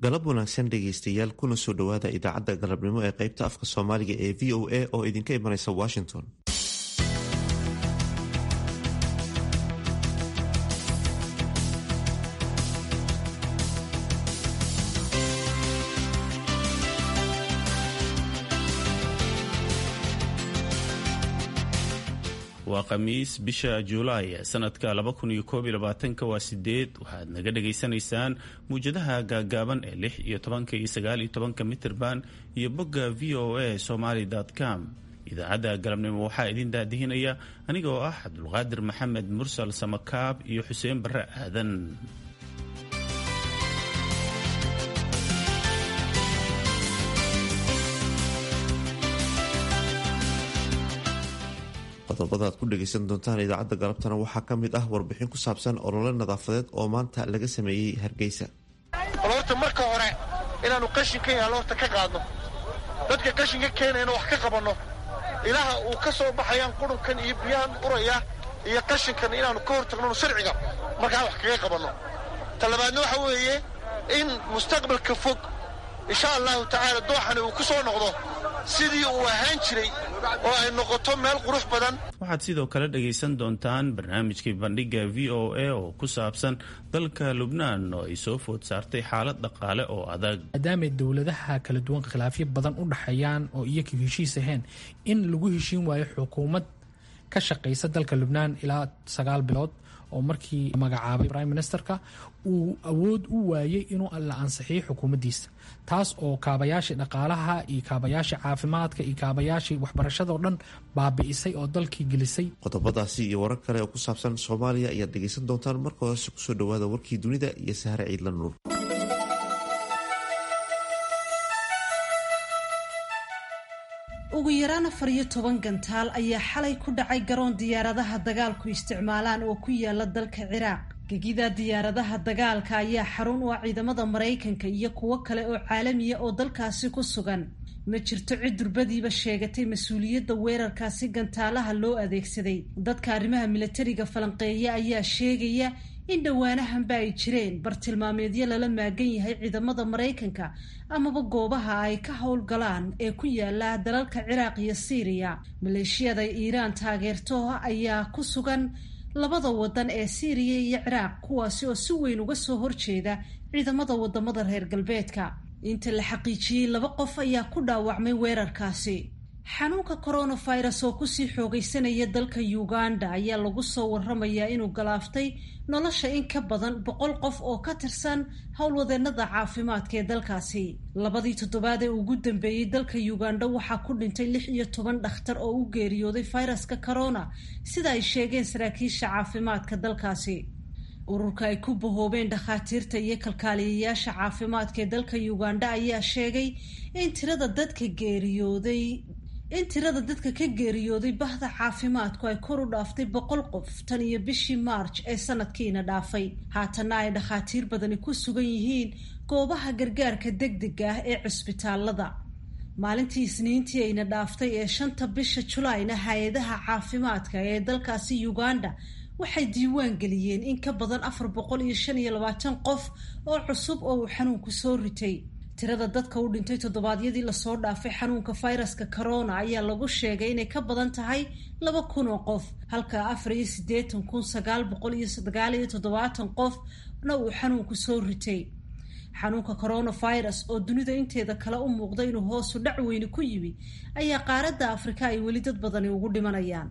galab wanaagsan dhegaystayaal kuna soo dhowaada idaacadda galabnimo ee qaybta afka soomaaliga ee v o a oo idinka imanaysa washington waa khamiis bisha juulaay sanadka waa sideed waxaad naga dhagaysanaysaan muwjadaha gaagaaban ee lix iyo tobanka iyo sagaal iyo tobanka mitirban iyo bogga v o a somaly com idaacadda galabnimo waxaa idin daadihinaya aniga oo ah cabdulqaadir maxamed mursal samakaab iyo xuseen barre aadan qodobada aad ku dhegaysan doontaan idaacadda galabtana waxaa ka mid ah warbixin ku saabsan olole nadaafadeed oo maanta laga sameeyey hargeysa bal horta marka hore inaannu qashinka yaalo horta ka qaadno dadka qashinka keenayna wax ka qabanno ilaha uu ka soo baxayaan qurunkan iyo biyahan uraya iyo qashinkan inaannu ka hor tagno sharciga markaan wax kaga qabanno talabaadna waxa weeye in mustaqbalka fog insha allahu tacaala dooxani uu ku soo noqdo sidii uu ahaan jiray oo ay noqoto meel qurux badan waxaad sidoo kale dhagaysan doontaan barnaamijkii bandhigga v o a oo ku saabsan dalka lubnaan oo ay soo food saartay xaalad dhaqaale oo adag maadaamay dowladaha kala duwan khilaafyo badan u dhaxeeyaan oo iyaku heshiis ahayn in lagu heshiin waayo xukuumad ka shaqaysa dalka lubnaan ilaa sagaal bilood oo markii magacaabay prime ministerka uu awood u waayey inuu la ansixiyo xukuumaddiisa taas oo kaabayaashii dhaqaalaha iyo kaabayaashii caafimaadka iyo kaabayaashii waxbarashadao dhan baabi'isay oo dalkii gelisay qodobadaasi iyo warar kale oo ku saabsan soomaaliya ayaad dhegaysan doontaan marka horese kusoo dhowaada warkii dunida iyo sahre ciidla nuur ugu yaraan afar iyo toban gantaal ayaa xalay ku dhacay garoon diyaaradaha dagaalku isticmaalaan oo ku yaala dalka ciraaq gegida diyaaradaha dagaalka ayaa xarun u ah ciidamada maraykanka iyo kuwo kale oo caalamiya oo dalkaasi ku sugan ma jirto cid durbadiiba sheegatay mas-uuliyadda weerarkaasi gantaalaha loo adeegsaday dadka arrimaha milatariga falanqeeya ayaa sheegaya in dhowaanahanba ay jireen bartilmaameedyo lala maagan yahay ciidamada maraykanka amaba goobaha ay ka howlgalaan ee ku yaala dalalka ciraaq iyo siiriya maleeshiyada iiraan taageerto ayaa ku sugan labada wadan ee siiriya iyo ciraaq kuwaasi oo si weyn uga soo horjeeda ciidamada wadamada reer galbeedka inta la xaqiijiyey laba qof ayaa ku dhaawacmay weerarkaasi xanuunka coronavirus oo kusii xoogaysanaya dalka uganda ayaa lagu soo waramayaa inuu galaaftay nolosha in ka badan boqol qof oo ka tirsan howlwadeenada caafimaadka ee dalkaasi labadii toddobaad ee ugu dambeeyey dalka uganda waxaa ku dhintay lix iyo toban dhakhtar oo u geeriyooday fayraska corona sida ay sheegeen saraakiisha caafimaadka dalkaasi ururka ay ku bahoobeen dhakhaatiirta iyo kalkaaliyayaasha caafimaadka ee dalka uganda ayaa sheegay in tirada dadka geeriyooday in tirada dadka ka geeriyooday bahda caafimaadku ay kor u dhaaftay boqol qof tan iyo bishii maarj ee sanadkiina dhaafay haatanna ay dhakhaatiir badani ku sugan yihiin goobaha gargaarka degdega ah ee cusbitaalada maalintii isniintii ayna dhaaftay ee shanta bisha julaayna hay-adaha caafimaadka ee dalkaasi uganda waxay diiwaan geliyeen in ka badan afar boqol iyo shan iyo labaatan qof oo cusub oo uu xanuunku soo ritay tirada dadka u dhintay toddobaadyadii lasoo dhaafay xanuunka fayraska corona ayaa lagu sheegay inay ka badan tahay laba kun oo qof halka afar iyo siddeetan kun sagaal boqol iyo sagaal iyo toddobaatan qofna uu xanuunku soo ritay xanuunka coronavirus oo dunida inteeda kale u muuqda inuu hoosu dhac weyni ku yimi ayaa qaaradda afrika ay weli dad badani ugu dhimanayaan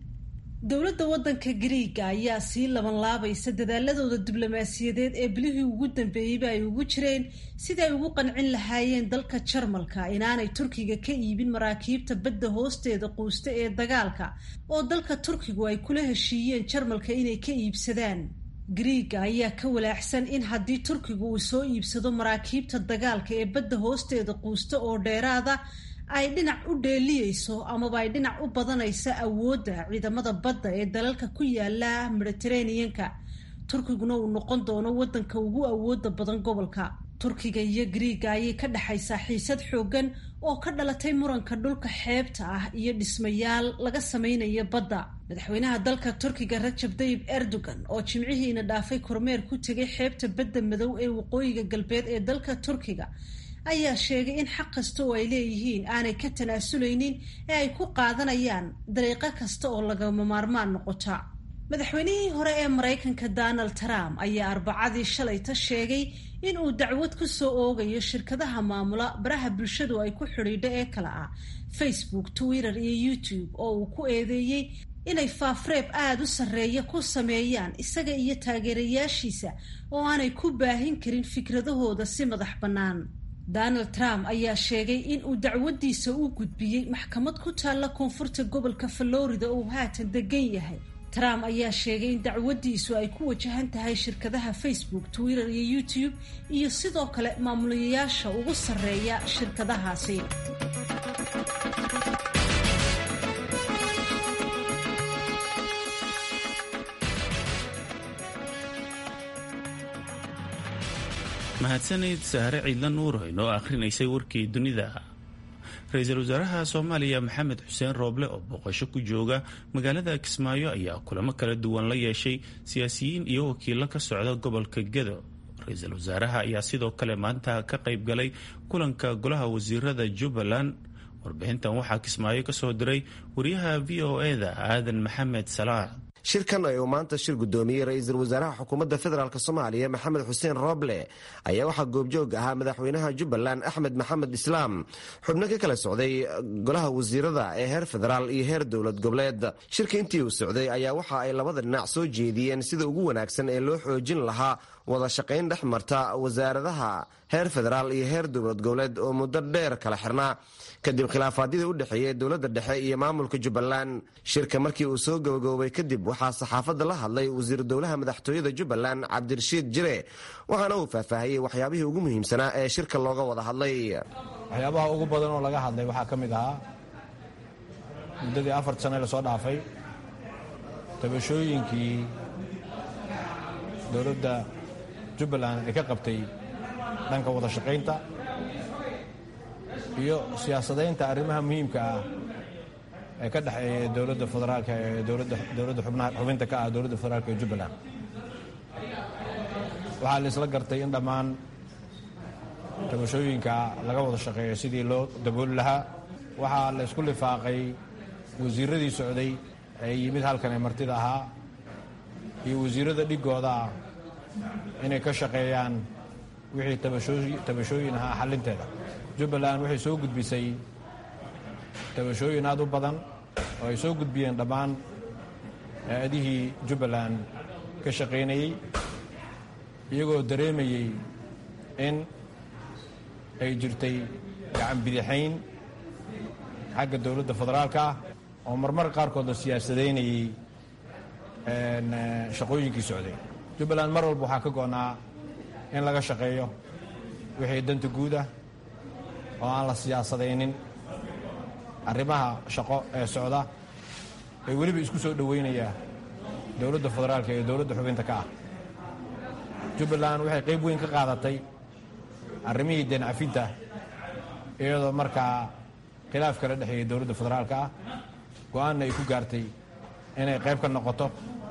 dowladda waddanka gariiga ayaa sii labanlaabaysa dadaaladooda diblomaasiyadeed ee bilihii ugu dambeeyeyba ay ugu jireen sidii ay ugu qancin lahaayeen dalka jarmalka inaanay turkiga ka iibin maraakiibta badda hoosteeda quusta ee dagaalka oo dalka turkigu ay kula heshiiyeen jarmalka inay ka iibsadaan gariiga ayaa ka walaaxsan in haddii turkigu uu soo iibsado maraakiibta dagaalka ee badda hoosteeda quusta oo dheeraada ay dhinac u dheeliyeyso amaba ay dhinac u badanaysa awoodda ciidamada badda ee dalalka ku yaala mediteraneanka turkiguna uu noqon doono waddanka ugu awooda badan gobolka turkiga iyo griiga ayay ka dhexaysaa xiisad xooggan oo ka dhalatay muranka dhulka xeebta ah iyo dhismayaal laga samaynayo badda madaxweynaha dalka turkiga rajab tayib erdogan oo jimcihiina dhaafay kormeer ku tegay xeebta badda madow ee waqooyiga galbeed ee dalka turkiga ayaa sheegay in xaq kasta oo ay leeyihiin aanay ka tanaasuleynin ee ay ku qaadanayaan dariiqo kasta oo lagama maarmaan noqota madaxweynihii hore ee maraykanka donald trump ayaa arbacadii shalayta sheegay in uu dacwad ku soo oogayo shirkadaha maamula baraha bulshadu ay ku xidhiidho ee kale ah facebook twitter iyo youtube oo uu ku eedeeyey inay faafreeb aada u sarreeya ku sameeyaan isaga iyo taageerayaashiisa oo aanay ku baahin karin fikradahooda si madax bannaan donald trump ayaa sheegay in uu dacwadiisa u gudbiyey maxkamad ku taalla koonfurta gobolka florida oo haatan degan yahay trump ayaa sheegay in dacwadiisu ay ku wajahan tahay shirkadaha facebook twitter iyo youtube iyo sidoo kale maamulayaasha ugu sarreeya shirkadahaasi mahadsanid sahre ciidla nuur inoo akhrinaysay warkii dunida ra-iisul wasaaraha soomaaliya maxamed xuseen rooble oo booqasho ku jooga magaalada kismaayo ayaa kulamo kala duwan la yeeshay siyaasiyiin iyo wakiilo ka socda gobolka gedo ra-iisul wasaaraha ayaa sidoo kale maanta ka qayb galay kulanka golaha wasiirada jubbaland warbixintan waxaa kismaayo ka soo diray wariyaha v o e da aadan maxamed salaax shirkan ay uu maanta shir guddoomiyey ra-iisul wasaaraha xukuumadda federaalk soomaaliya maxamed xuseen rooble ayaa waxaa goobjoog ahaa madaxweynaha jubbaland axmed maxamed islaam xubno ka kala socday golaha wasiirada ee heer federaal iyo heer dowlad goboleed shirka intii uu socday ayaa waxa ay labada dhinac soo jeediyeen sida ugu wanaagsan ee loo xoojin lahaa wada shaqayn dhex marta wasaaradaha heer federaal iyo heer dowlad goboleed oo muddo dheer kala xirnaa kadib khilaafaadyadii u dhexeeyey dowladda dhexe iyo maamulka jubbaland shirka markii uu soo gabagaboobay kadib waxaa saxaafadda la hadlay wasiir dowlaha madaxtooyada jubbaland cabdirashiid jire waxaana uu faahfaahiyey waxyaabihii ugu muhiimsanaa ee shirka looga wada hadlay waxyaabaha ugu badan oo laga hadlay waxaa ka mid ahaa muddadii afar sane lasoo dhaafay tabashooyinkii dowladda jubbaland ay ka qabtay dhanka wada shaqaynta iyo siyaasadaynta arrimaha muhiimka ah ee ka dhexeeya dowladda federaalka ee dowladda xubinta ka ah dowladda federaalka ee jubbaland waxaa la isla gartay in dhammaan tabashooyinka laga wada shaqeeyo sidii loo dabooli lahaa waxaa la isku lifaaqay wasiiradii socday ee yimid halkan ee martida ahaa iyo wasiirada dhigooda ah inay ka shaqeeyaan wixii tabashooyin ahaa xalinteeda jubbaland waxay soo gudbisay tabashooyin aad u badan oo ay soo gudbiyeen dhammaan hay-adihii jubbaland ka shaqaynayey iyagoo dareemayey in ay jirtay gacan bidixayn xagga dowladda federaalka ah oo marmar qaarkood la siyaasadaynayey shaqooyinkii socday jubbaland mar walba waxaa ka go'naa in laga shaqeeyo wixii danta guud ah oo aan la siyaasadaynin arrimaha shaqo ee socda ee weliba isku soo dhoweynaya dowladda federaalka iyo dowladda xubinta ka ah jubbaland waxay qayb weyn ka qaadatay arrimihii deencafinta iyadoo markaa khilaaf kala dhexeeyay dowladda federaalka ah go-aanna ay ku gaartay inay qayb ka noqoto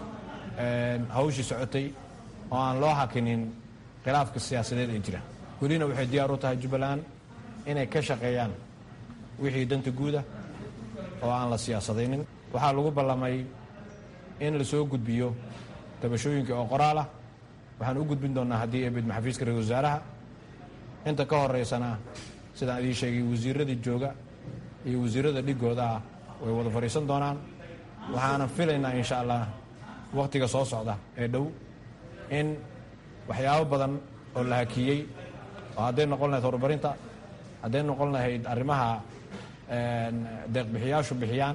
hawshii socotay oo aan loo hakinin khilaafka siyaasadeed ee jira welina waxay diyaar u tahay jubbaland inay ka shaqeeyaan wixii danta guuda oo aan la siyaasadaynin waxaa lagu ballamay in la soo gudbiyo tabashooyinka oo qoraal ah waxaan u gudbin doonnaa haddii ee bidma xafiiska ra-isul wasaaraha inta ka horeysana sidaan idiin sheegay wasiiradii jooga iyo wasiirada dhigooda ah way wada fadhiisan doonaan waxaanan filaynaa insha allah wakhtiga soo socda ee dhow in waxyaabo badan oo la hakiyey oo hadday noqon lahayd horumarinta hadday noqon lahayd arrimaha deeqbixiyaashu bixiyaan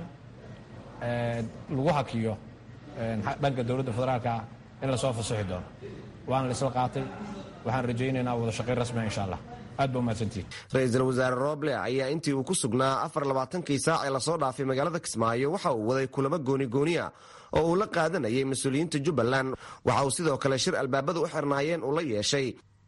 lagu hakiyo dhanka dowladda federaalka ah in lasoo fasaxi doono waana la isla qaatay waxaan rajaynaynaa wada shaqayn rasmia insha allah aad ba umahadsantihin ra-iisul wasaare rooble ayaa intii uu ku sugnaa afar labaatankii saac ee lasoo dhaafay magaalada kismaayo waxa uu waday kulamo goonigooniya oo uu la qaadanayay mas-uuliyiinta jubbaland waxa uu sidoo kale shir albaabada u xirnaayeen uu la yeeshay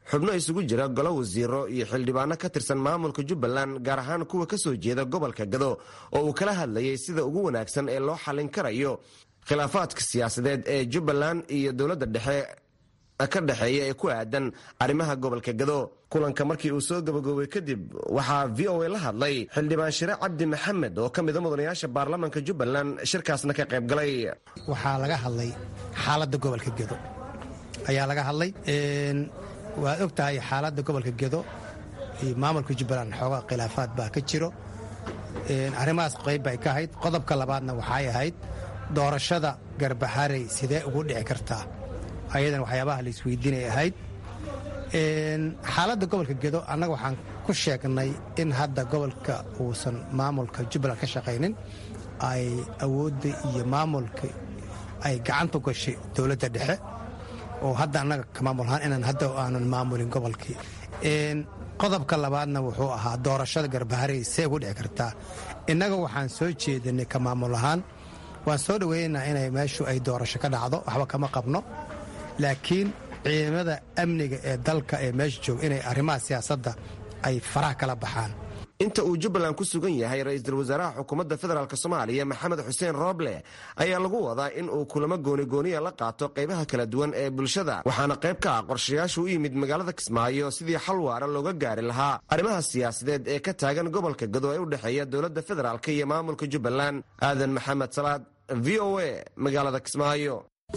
xubno isugu jira golo wasiiro iyo xildhibaano ka tirsan maamulka jubbaland gaar ahaan kuwa ka soo jeeda gobolka gado oo uu kala hadlayay sida ugu wanaagsan ee loo xallin karayo khilaafaadka siyaasadeed ee jubbaland iyo dowladda dhexe ka dhexeeya ee ku aadan arrimaha gobolka gado kulanka markii uu soo gabagaboobay kadib waxaa v o a la hadlay xildhibaan shire cabdi maxamed oo ka mida mudanayaasha baarlamaanka jubbaland shirkaasna ka qayb galay waxaa laga hadlay xaaladda gobolka gedo ayaa laga hadlay waad og tahay xaaladda gobolka gedo iyo maamulka jubbaland xoogaa khilaafaad baa ka jiro arrimahaas qayb bay ka ahayd qodobka labaadna waxay ahayd doorashada garbaharey sidee ugu dhici kartaa ayadan waxyaabaha la isweydiinay ahayd xaaladda gobolka gedo annaga waxaan ku sheegnay in hadda gobolka uusan maamulka jubbaland ka shaqaynin ay awoodda iyo maamulka ay gacanta gashay dowladda dhexe oo hadda annaga ka maamul ahaan inaan hadda aanan maamulin gobolkii qodobka labaadna wuxuu ahaa doorashada garbaharey see ugu dhici kartaa innaga waxaan soo jeedinay ka maamul ahaan waan soo dhoweynaynaa inay meeshu ay doorasho ka dhacdo waxba kama qabno laakiin ciidamada amniga ee dalka ee meesha jooga inay arrimaha siyaasadda ay faraha kala baxaan inta uu jubbaland ku sugan yahay ra-iisul wasaaraha xukuumadda federaalk soomaaliya maxamed xuseen rooble ayaa lagu wadaa in uu kulamo goonigooniya la qaato qaybaha kala duwan ee bulshada waxaana qayb ka ah qorshayaashu u yimid magaalada kismaayo sidii xal waara looga gaari lahaa arrimaha siyaasadeed ee ka taagan gobolka gado ee u dhexeeya dowladda federaalk iyo maamulka jubbaland aadan maxamed salaad v o a magaalada kismaayo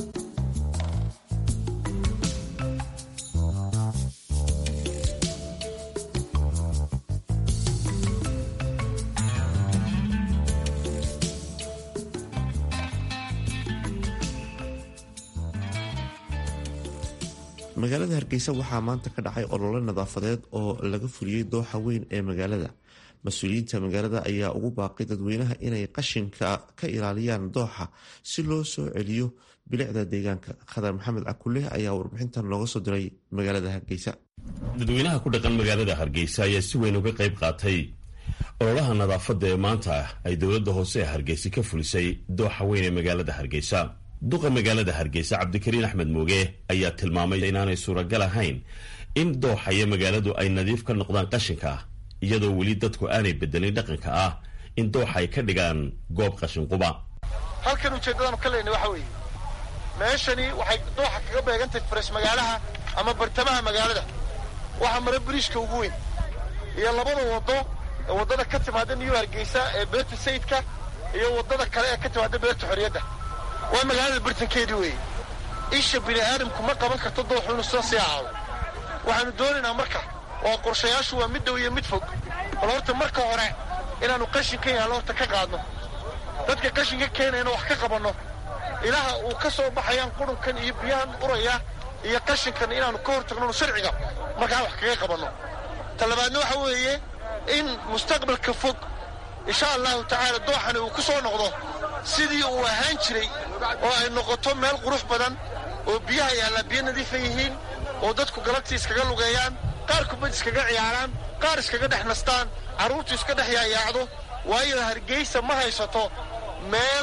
magaalada hargeysa waxaa maanta ka dhacay olole nadaafadeed oo laga fuliyey dooxa weyn ee magaalada mas-uuliyiinta magaalada ayaa ugu baaqay dadweynaha inay qashinka ka ilaaliyaan dooxa si loo soo celiyo bilicda deegaanka khadar maxamed cakulle ayaa warbixintan looga soo diray magaalada hargeysa dadweynaha ku dhaqan magaalada hargeysa ayaa si weyn uga qayb qaatay ololaha nadaafadda ee maanta ay dowladda hoose ee hargeysa ka fulisay dooxa weyn ee magaalada hargeysa duqa magaalada hargeysa cabdikariin axmed mooge ayaa tilmaamay inaanay suuragal ahayn in dooxa iyo magaaladu ay nadiif ka noqdaan qashinka iyadoo weli dadku aanay bedelin dhaqanka ah in dooxa ay ka dhigaan goob qashinquba halkan ujeeddadaanu ka leynay waxa weeye meeshani waxay dooxa kaga beegantahay faras magaalaha ama bartamaha magaalada waxaa mara biriishka ugu weyn iyo labada waddo ee waddada ka timaada new hargeysa ee beerta sayidka iyo waddada kale ee ka timaada beerta xorriyadda waa magaalada bartankeedii weeye isha bini aadamku ma qaban karto dooxu inuu soo sii ahaado waxaannu doonaynaa marka waa qorshayaashu waa mid dhow iyo mid fog bal horta marka hore inaannu qashinkan yaallo horta ka qaadno dadka qashinka keenayna wax ka qabanno ilaha uu ka soo baxayaan qurunkan iyo biyahan uraya iyo qashinkan inaannu ka hor tagno sharciga markaa wax kaga qabanno talabaadna waxa weeye in mustaqbalka fog insha allahu tacaala dooxani uu ku soo noqdo sidii uu ahaan jiray oo ay noqoto meel qurux badan oo biyaha yaallaa biyo nadiifa yihiin oo dadku galabtii iskaga lugeeyaan qaar kubad iskaga ciyaaraan qaar iskaga dhex nastaan carruurtu iska dhex yaayaacdo waayo hargeysa ma haysato meel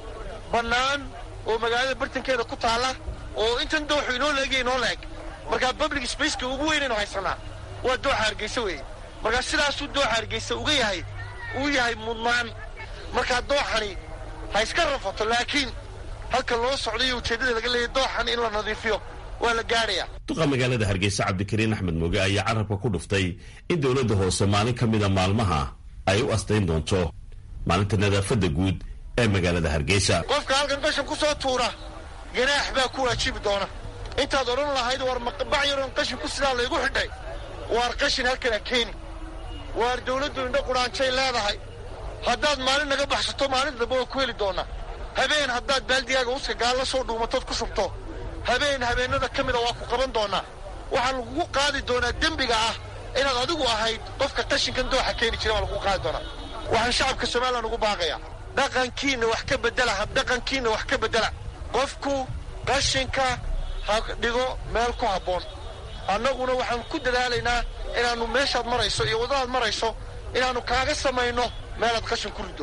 bannaan oo magaalada bartankeeda ku taalla oo intan dooxu inoo leegya inoo leeg markaa public spaceka ugu weynaynu haysannaa waa dooxa hargeysa weeye markaa sidaasuu dooxa hargeysa uga yahay uu yahay mudnaan markaa dooxani ha iska rafato laakiin halka loo socday iyo ujeeddada laga leeyay dooxan in la nadiifiyo waa la gaadhayaa duqa magaalada hargeysa cabdikariin axmed mooge ayaa carabka ku dhuftay in dowladda hoose maalin ka mida maalmaha ay u astayn doonto maalinta nadaafadda guud ee magaalada hargeysa qofka halkan qashin ku soo tuura ganaax baa ku waajibi doona intaad odhan lahayd war bac yaroon qashin ku sidaa laygu xidhay waar qashin halkan ha keeni waar dawladdu indho qudhaanjay leedahay haddaad maalin naga baxsato maalin dambe waa ku heli doonnaa habeen haddaad baaldigaaga uska gaalla soo dhuumatood ku shubto habeen habeennada ka mida waa ku qaban doonnaa waxaa lagugu qaadi doonaa dembiga ah inaad adigu ahayd qofka qashinkan dooxa keeni jira waa lagugu qaadi doonaa waxaan shacabka somalilan ugu baaqayaa dhaqankiinna wax ka beddela habdhaqankiinna wax ka beddela qofku qashinka ha dhigo meel ku habboon annaguna waxaan ku dadaalaynaa inaannu meeshaad marayso iyo waddadaad marayso inaannu kaaga samayno meelaad qashin ku riddo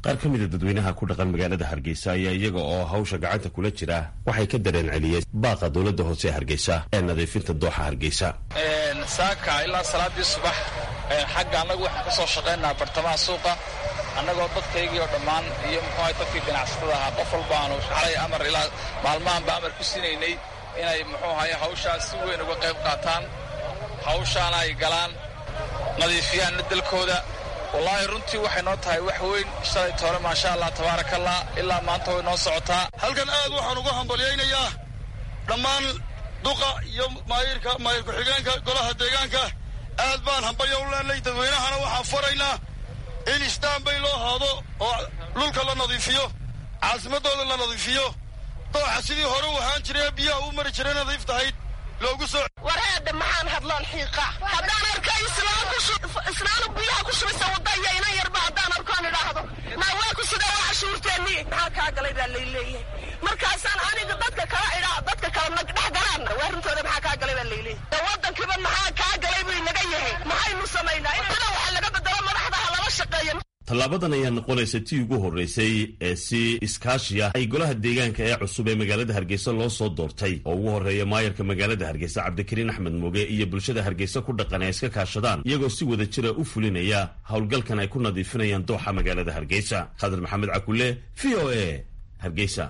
qaar ka mida dadweynaha ku dhaqan magaalada hargeysa ayaa iyaga oo hawsha gacanta kula jira waxay ka dareen celiyeen baaqa dowladda hoose ee hargeysa ee nadiifinta dooxa hargeysa saaka ilaa salaadii subax xagga annagu waxaan ka soo shaqaynaa bartamaha suuqa annagoo dadkaygii oo dhammaan iyo muxuuahay dadkii ganacsatada ahaa qof walba aanu xalay amar ilaa maalmahanba amar ku sinaynay inay muxuu ahaye hawshaas si weyn uga qayb qaataan hawshaana ay galaan nadiifiyaanna dalkooda wallaahi runtii waxay noo tahay wax weyn shalay toole maasha allah tabaarakallah ilaa maanta way noo socotaa halkan aad waxaan uga hambalyaynayaa dhammaan duqa iyo maayirka maayir ku-xigeenka golaha deegaanka aad baan hambalyo u leenay dadweynahana waxaan faraynaa in istaanbay loo haado oo dhulka la nadiifiyo caasimadooda la nadiifiyo dooxa sidii hore u ahaan jiray ee biyaha u mari jiray nadiif tahayd loogu soo wareedha maxaan hadloon xiiqa haddaan arka islaanu biyaha ku shubaysa wadaya inan yarba haddaan arkoon idhaahdo maa waa ku sidee waa cashuurteennii maxaa kaa galay baa layleeyahay markaasaan aniga dadka kala idhaa dadka kala dhex galaan waa runtooda maxaa kaa galay baa layleeyahay wadankiiba maxaa kaa galay buu inaga yahay maxaynu samaynaa in ida waxa laga bedelo madaxdaha lala shaqeeyo tallaabadan ayaa noqonaysa tii ugu horreysay ee si iskaashiya ay golaha deegaanka ee cusub ee magaalada hargeysa loo soo doortay oo ugu horreeya maayarka magaalada hargeysa cabdikariin axmed mooge iyo bulshada hargeysa ku dhaqan ay iska kaashadaan iyagoo si wada jira u fulinaya howlgalkan ay ku nadiifinayaan dooxa magaalada hargeysa khadar maxamed cakule v o a hargeysa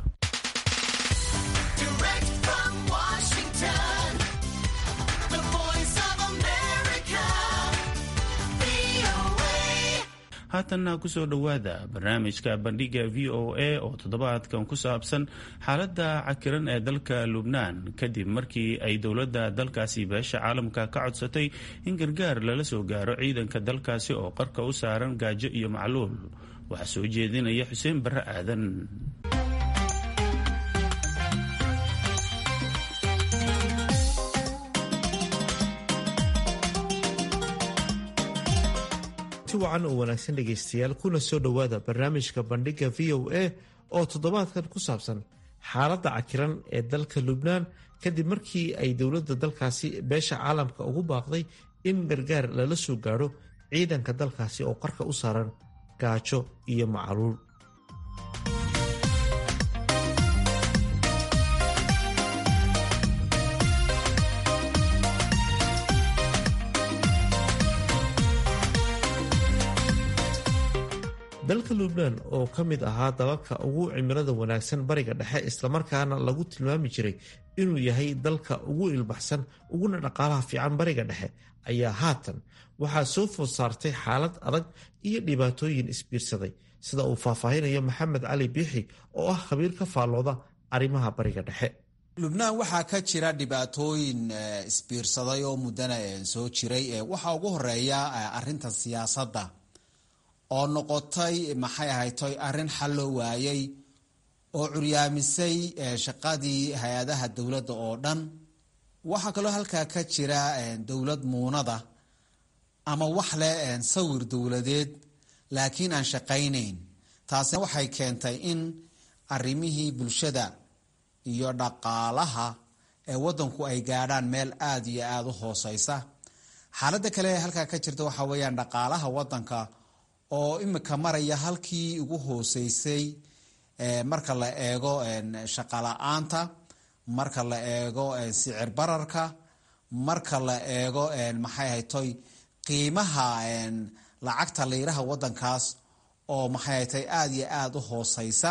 haatanna kusoo dhowaada barnaamijka bandhiga v o a oo toddobaadkan ku saabsan xaaladda cakiran ee dalka lubnaan kadib markii ay dowladda dalkaasi beesha caalamka ka codsatay in gargaar lala soo gaaro ciidanka dalkaasi oo qarka u saaran gaajo iyo macluul waxaa soo jeedinaya xuseen barre aadan wacan oo wanaagsan dhegaystayaal kuna soo dhowaada barnaamijka bandhiga v o a oo toddobaadkan ku saabsan xaaladda cakiran ee dalka lubnaan kadib markii ay dowladda dalkaasi beesha caalamka ugu baaqday in gargaar lala soo gaadho ciidanka dalkaasi oo qarka u saaran gaajo iyo macaluul dalka lubnaan oo ka mid ahaa dalalka ugu cimilada wanaagsan bariga dhexe islamarkaana lagu tilmaami jiray inuu yahay dalka ugu ilbaxsan uguna dhaqaalaha fiican bariga dhexe ayaa haatan waxaa soo food saartay xaalad adag iyo dhibaatooyin isbiirsaday sida uu faahfaahinayo maxamed cali biixi oo ah khabiir ka faallooda arrimaha bariga dhexe lubnaan waxaa ka jira dhibaatooyin isbiirsaday oo muddana soo jiray waxaa ugu horeeya arinta siyaasadda oo noqotay maxay ahaytoy arrin xal loo waayey oo curyaamisay shaqadii hay-adaha dowladda oo dhan waxaa kaloo halkaa ka jira dowlad muunada ama wax leh sawir dowladeed laakiin aan shaqaynayn taasina waxay keentay in arrimihii bulshada iyo dhaqaalaha ee waddanku ay gaadhaan meel aada iyo aada u hooseysa xaaladda kale ee halkaa ka jirta waxaa weeyaan dhaqaalaha waddanka oo imika maraya halkii ugu hooseysay marka la eego shaqala-aanta marka la eego sicir bararka marka la eego maxay haytoy qiimaha lacagta liiraha wadankaas oo maxay haytay aada iyo aada u hooseysa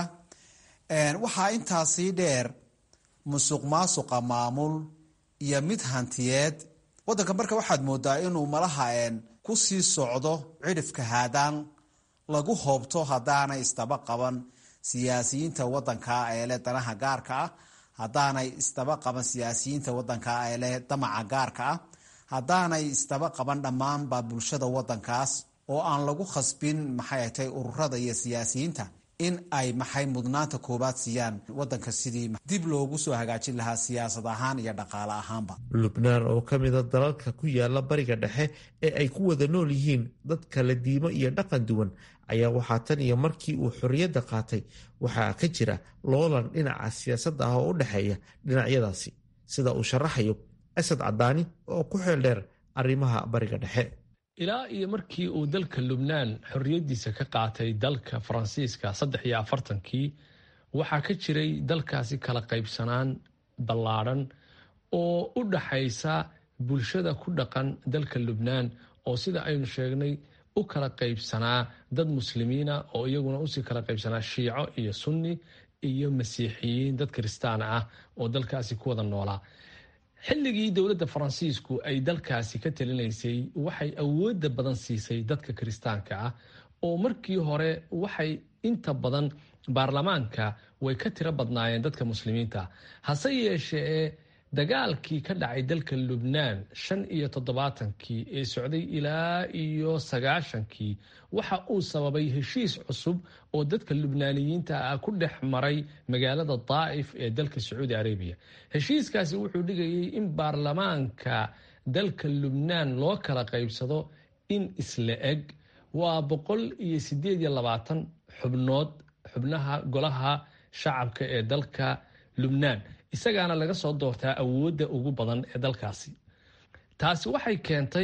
waxaa intaasii dheer musuq maasuqa maamul iyo mid hantiyeed wadanka marka waxaad moodaa inuu malaha kusii socdo cidhifka haadaan lagu hoobto haddaanay isdaba qaban siyaasiyiinta wadanka ee leh danaha gaarka ah haddaanay isdaba qaban siyaasiyiinta wadanka ee leh damaca gaarka ah haddaanay isdaba qaban dhammaanba bulshada wadankaas oo aan lagu khasbin maxay atay ururada iyo siyaasiyiinta in ay maxay mudnaanta koobaad siiyaan wadanka sidii dib loogu soo hagaajin lahaa siyaasad ahaan iyo dhaqaale ahaanba lubnaan oo ka mida dalalka ku yaala bariga dhexe ee ay ku wada nool yihiin dad kala diimo iyo dhaqan duwan ayaa waxaa tan iyo markii uu xorriyadda qaatay waxaa ka jira loolan dhinaca siyaasadda ah oo u dhexeeya dhinacyadaasi sida uu sharaxayo asad cadaani oo ku xeel dheer arrimaha bariga dhexe ilaa iyo markii uu dalka lubnaan xorriyaddiisa ka qaatay dalka faransiiska saddex iyo afartankii waxaa ka jiray dalkaasi kala qaybsanaan ballaadhan oo u dhaxaysa bulshada ku dhaqan dalka lubnaan oo sida aynu sheegnay u kala qaybsanaa dad muslimiina oo iyaguna usii kala qaybsanaa shiico iyo sunni iyo masiixiyiin dad kiristaana ah oo dalkaasi ku wada noolaa xilligii dowladda faransiisku ay dalkaasi ka talinaysay waxay awoodda badan siisay dadka kiristaanka ah oo markii hore waxay inta badan baarlamaanka way ka tiro badnaayeen dadka muslimiinta hase yeeshee dagaalkii ka dhacay dalka lubnaan shan iyo toddobaatankii ee socday ilaa iyo sagaashankii waxa uu sababay heshiis cusub oo dadka lubnaaniyiinta ah ku dhex maray magaalada daa'if ee dalka sacuudi arabiya heshiiskaasi wuxuu dhigayay in baarlamaanka dalka lubnaan loo kala qaybsado in isla eg waa boqol iyo sideed iyo labaatan xubnood xubnaha golaha shacabka ee dalka lubnaan isagaana laga soo doortaa awoodda ugu badan ee dalkaasi taasi waxay keentay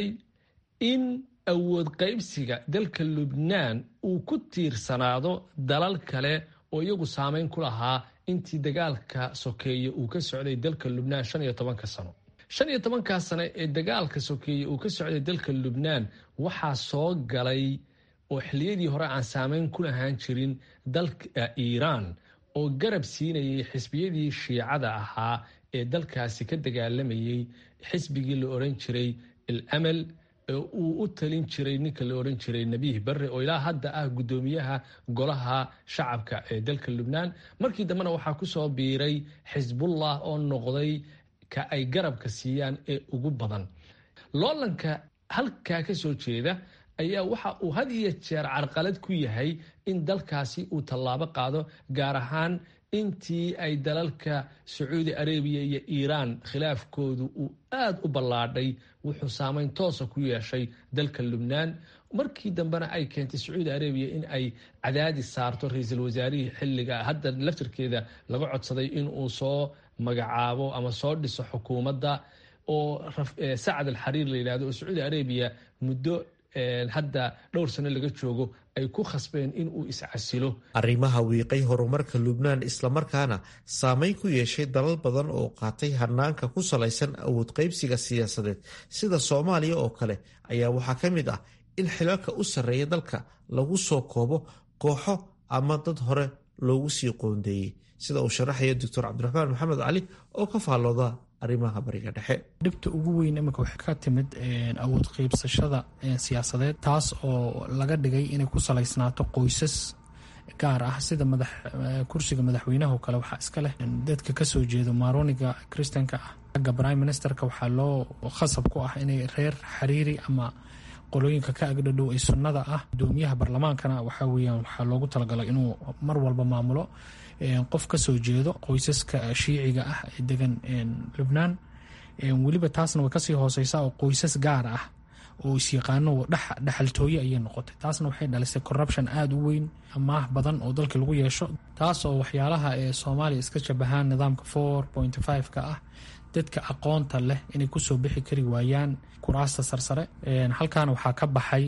in awood qaybsiga dalka lubnaan uu ku tiirsanaado dalal kale oo iyagu saameyn ku lahaa intii dagaalka sokeeye uu ka socday dalka lubnaan shan iyo tobanka sano shan iyo tobankaa sano ee dagaalka sokeeye uu ka socday dalka lubnaan waxaa soo galay oo xilliyadii hore aan saameyn ku lahaan jirin dalka iiraan oo garab siinayay xisbiyadii shiicada ahaa ee dalkaasi ka dagaalamayay xisbigii la oran jiray al amal uu u talin jiray ninka la oran jiray nebiih barre oo ilaa hadda ah guddoomiyaha golaha shacabka ee dalka lubnaan markii dambena waxaa kusoo biiray xisbullah oo noqday ka ay garabka siiyaan ee ugu badan loolanka halkaa ka soo jeeda ayaa waxa uu had iyo jeer carqalad ku yahay in dalkaasi uu tallaabo qaado gaar ahaan intii ay dalalka sacuudi arabiya iyo iiraan khilaafkoodu uu aada u ballaadhay wuxuu saameyn toosa ku yeeshay dalka lubnaan markii dambena ay keentay sacuudi arabiya in ay cadaadis saarto ra-iisul wasaarihii xilliga hadda laftirkeeda laga codsaday inuu soo magacaabo ama soo dhiso xukuumadda oo sacad alxariir la yidhahdo oo sacuudi arabiya muddo hadda dhowr sano laga joogo ay ku khasbeen in uu iscasilo arrimaha wiiqay horumarka lubnaan islamarkaana saameyn ku yeeshay dalal badan oo qaatay hanaanka ku salaysan awood qaybsiga siyaasadeed sida soomaaliya oo kale ayaa waxaa ka mid ah in xilalka u sarreeya dalka lagu soo koobo kooxo ama dad hore loogu sii qoondeeyey sida uu sharaxaya doctor cabdiraxmaan maxamed cali oo ka faallooda arrimaha bariga dhexe dhibta ugu weyn imika waxay ka timid awood qeybsashada siyaasadeed taas oo laga dhigay inay ku salaysnaato qoysas gaar ah sida madax kursiga madaxweynaha oo kale waxaa iska leh dadka kasoo jeedo maaroniga kristanka ah xagga prime ministerka waxaa loo khasab ku ah inay reer xariiri ama qolooyinka ka agdhadhow ee sunnada ah gudoomiyaha barlamaankana waxaa weyaan waxaa loogu talagalay inuu mar walba maamulo qof kasoo jeedo qoysaska shiiciga ah ee degan lubnaan weliba taasna way kasii hooseysaa oo qoysas gaar ah oo isyaqaano dhexaltooye ayay noqotay taasna waxay dhalisay corruption aada u weyn amaah badan oo dalka lagu yeesho taas oo waxyaalaha ee soomaaliya iska shabahaan nidaamka four point five ka ah dadka aqoonta leh inay kusoo bixi kari waayaan kuraasta sarsare halkaana waxaa ka baxay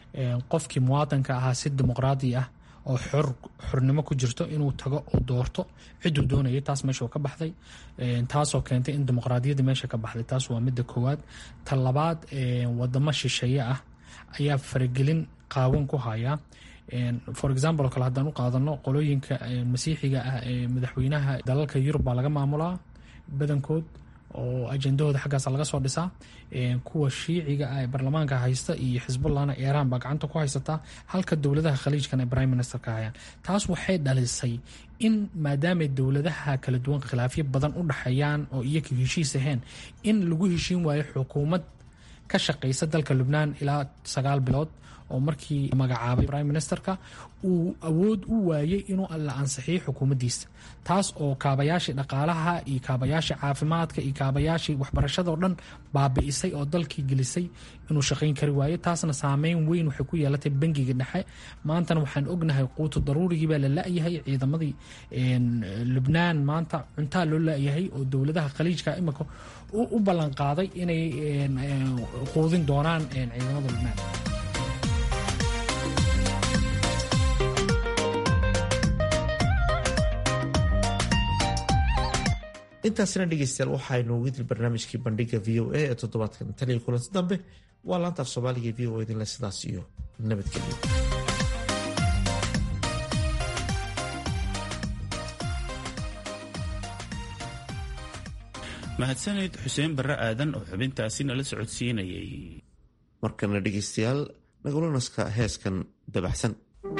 qofkii muwaadanka ahaa si dimuqraadi ah oo xor xornimo ku jirto inuu tago uu doorto ciduu doonayay taas meesha ka baxday taasoo keentay in dimuqraadiyadda meesha ka baxday taas waa midda koowaad ta labaad wadamo shisheeye ah ayaa faragelin qaawan ku haya for example oo kale haddaan u qaadano qolooyinka masiixiga ah ee madaxweynaha dalalka yurub baa laga maamulaa badankood oo ajendahooda xaggaasa laga soo dhisaa kuwa shiiciga ah ee baarlamaanka haysta iyo xisbullahna iiraan baa gacanta ku haysataa halka dowladaha khaliijkan ay prime minister ka hayaan taas waxay dhalisay in maadaamay dowladaha kala duwan khilaafyo badan u dhexeeyaan oo iyaga heshiis ahayn in lagu heshiin waayo xukuumad ka shaqeysa dalka lubnaan ilaa sagaal bilood oo markii magacaabay prime ministerka uu awood u waayey inuu la ansixiyo xukuumaddiisa taas oo kaabayaashii dhaqaalaha iyo kaabayaashii caafimaadka iyo kaabayaashii waxbarashada oo dhan baabi'isay oo dalkii gelisay inuu shaqayn kari waayo taasna saameyn weyn waxay ku yeelatay bangiga dhexe maantana waxaan ognahay quutu daruurigii baa la la-yahay ciidamadii lubnaan maanta cuntaa loo la-yahay oo dowladaha khaliijka imika u ballan qaaday inay quudin doonaan ciidamada lubnaan intaasina dhegeystayaal waxaaynu ogidil barnaamijkii bandhiga v o a ee toddobaadkan tan iyo kulanti dambe waa laanta af soomaaliga v o idinle sidaas iyo nabadgelyo mahadsaned xuseen barre aadan oo xubintaasi nala socodsiinayay markana dhegeystayaal nagulanaska heeskan dabaxsan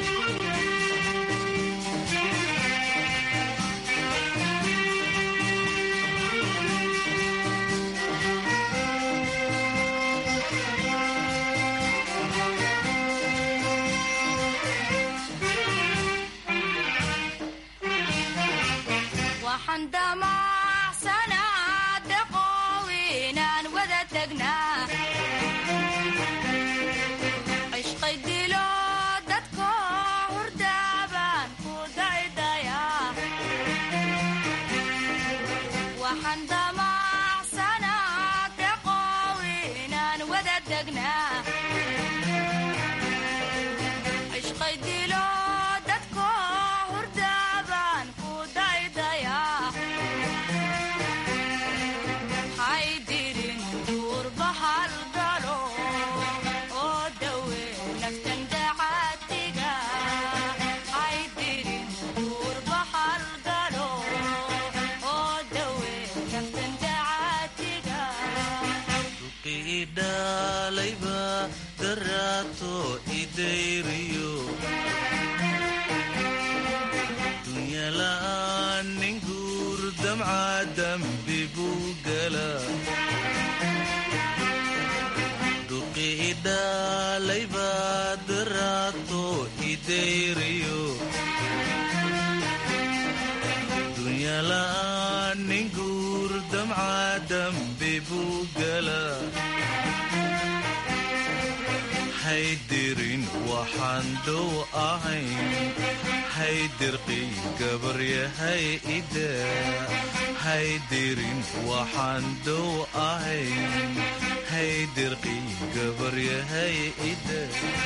haydirin waxaan dow ahayn haydirqii gabaryahay ida haydirin waxaan dow ahayn haydirqii gabaryahay ida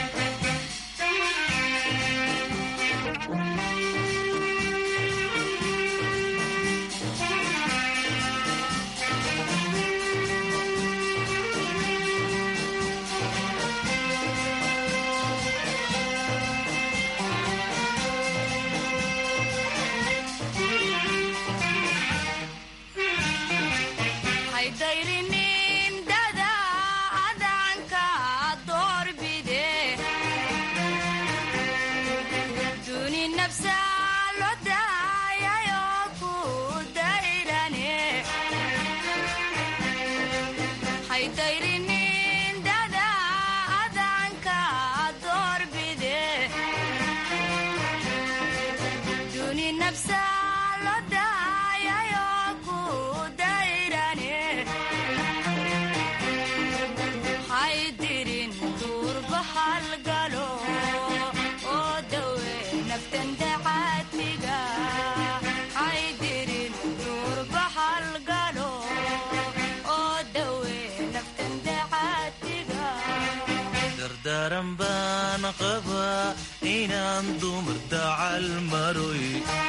daran baan qabaa inaan dumar dacal maroy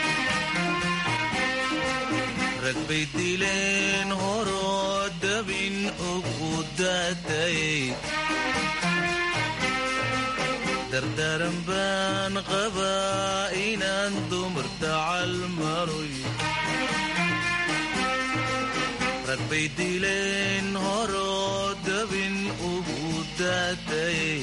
rag bay dileen horoo dabin ugu daatayay dardaran baan qabaa inaan dumar dacal maroy rag bay dileen horoo dabin ugu daatayay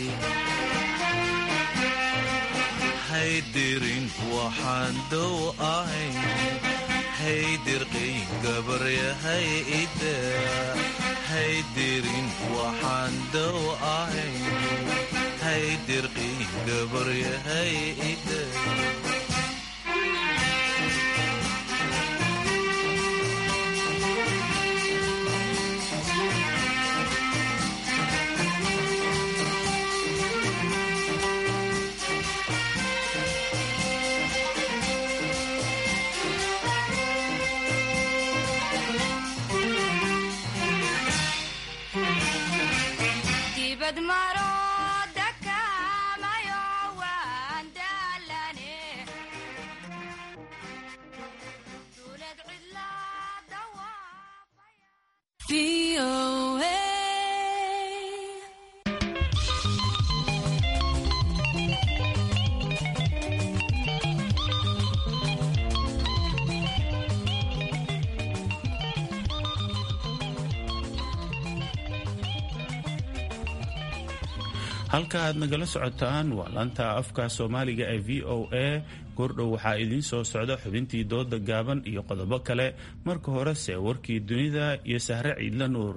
haydirin waxaan dow ahayn haydirqii gabaryahay ida haydirin waxaan dow ahayn haydirqiin gabaryahay ida halka aad nagala socotaan waa laanta afka soomaaliga ee v o a goordhow waxaa idiin soo socda xubintii dooda gaaban iyo qodobo kale marka horese warkii dunida iyo sahre ciidla nuur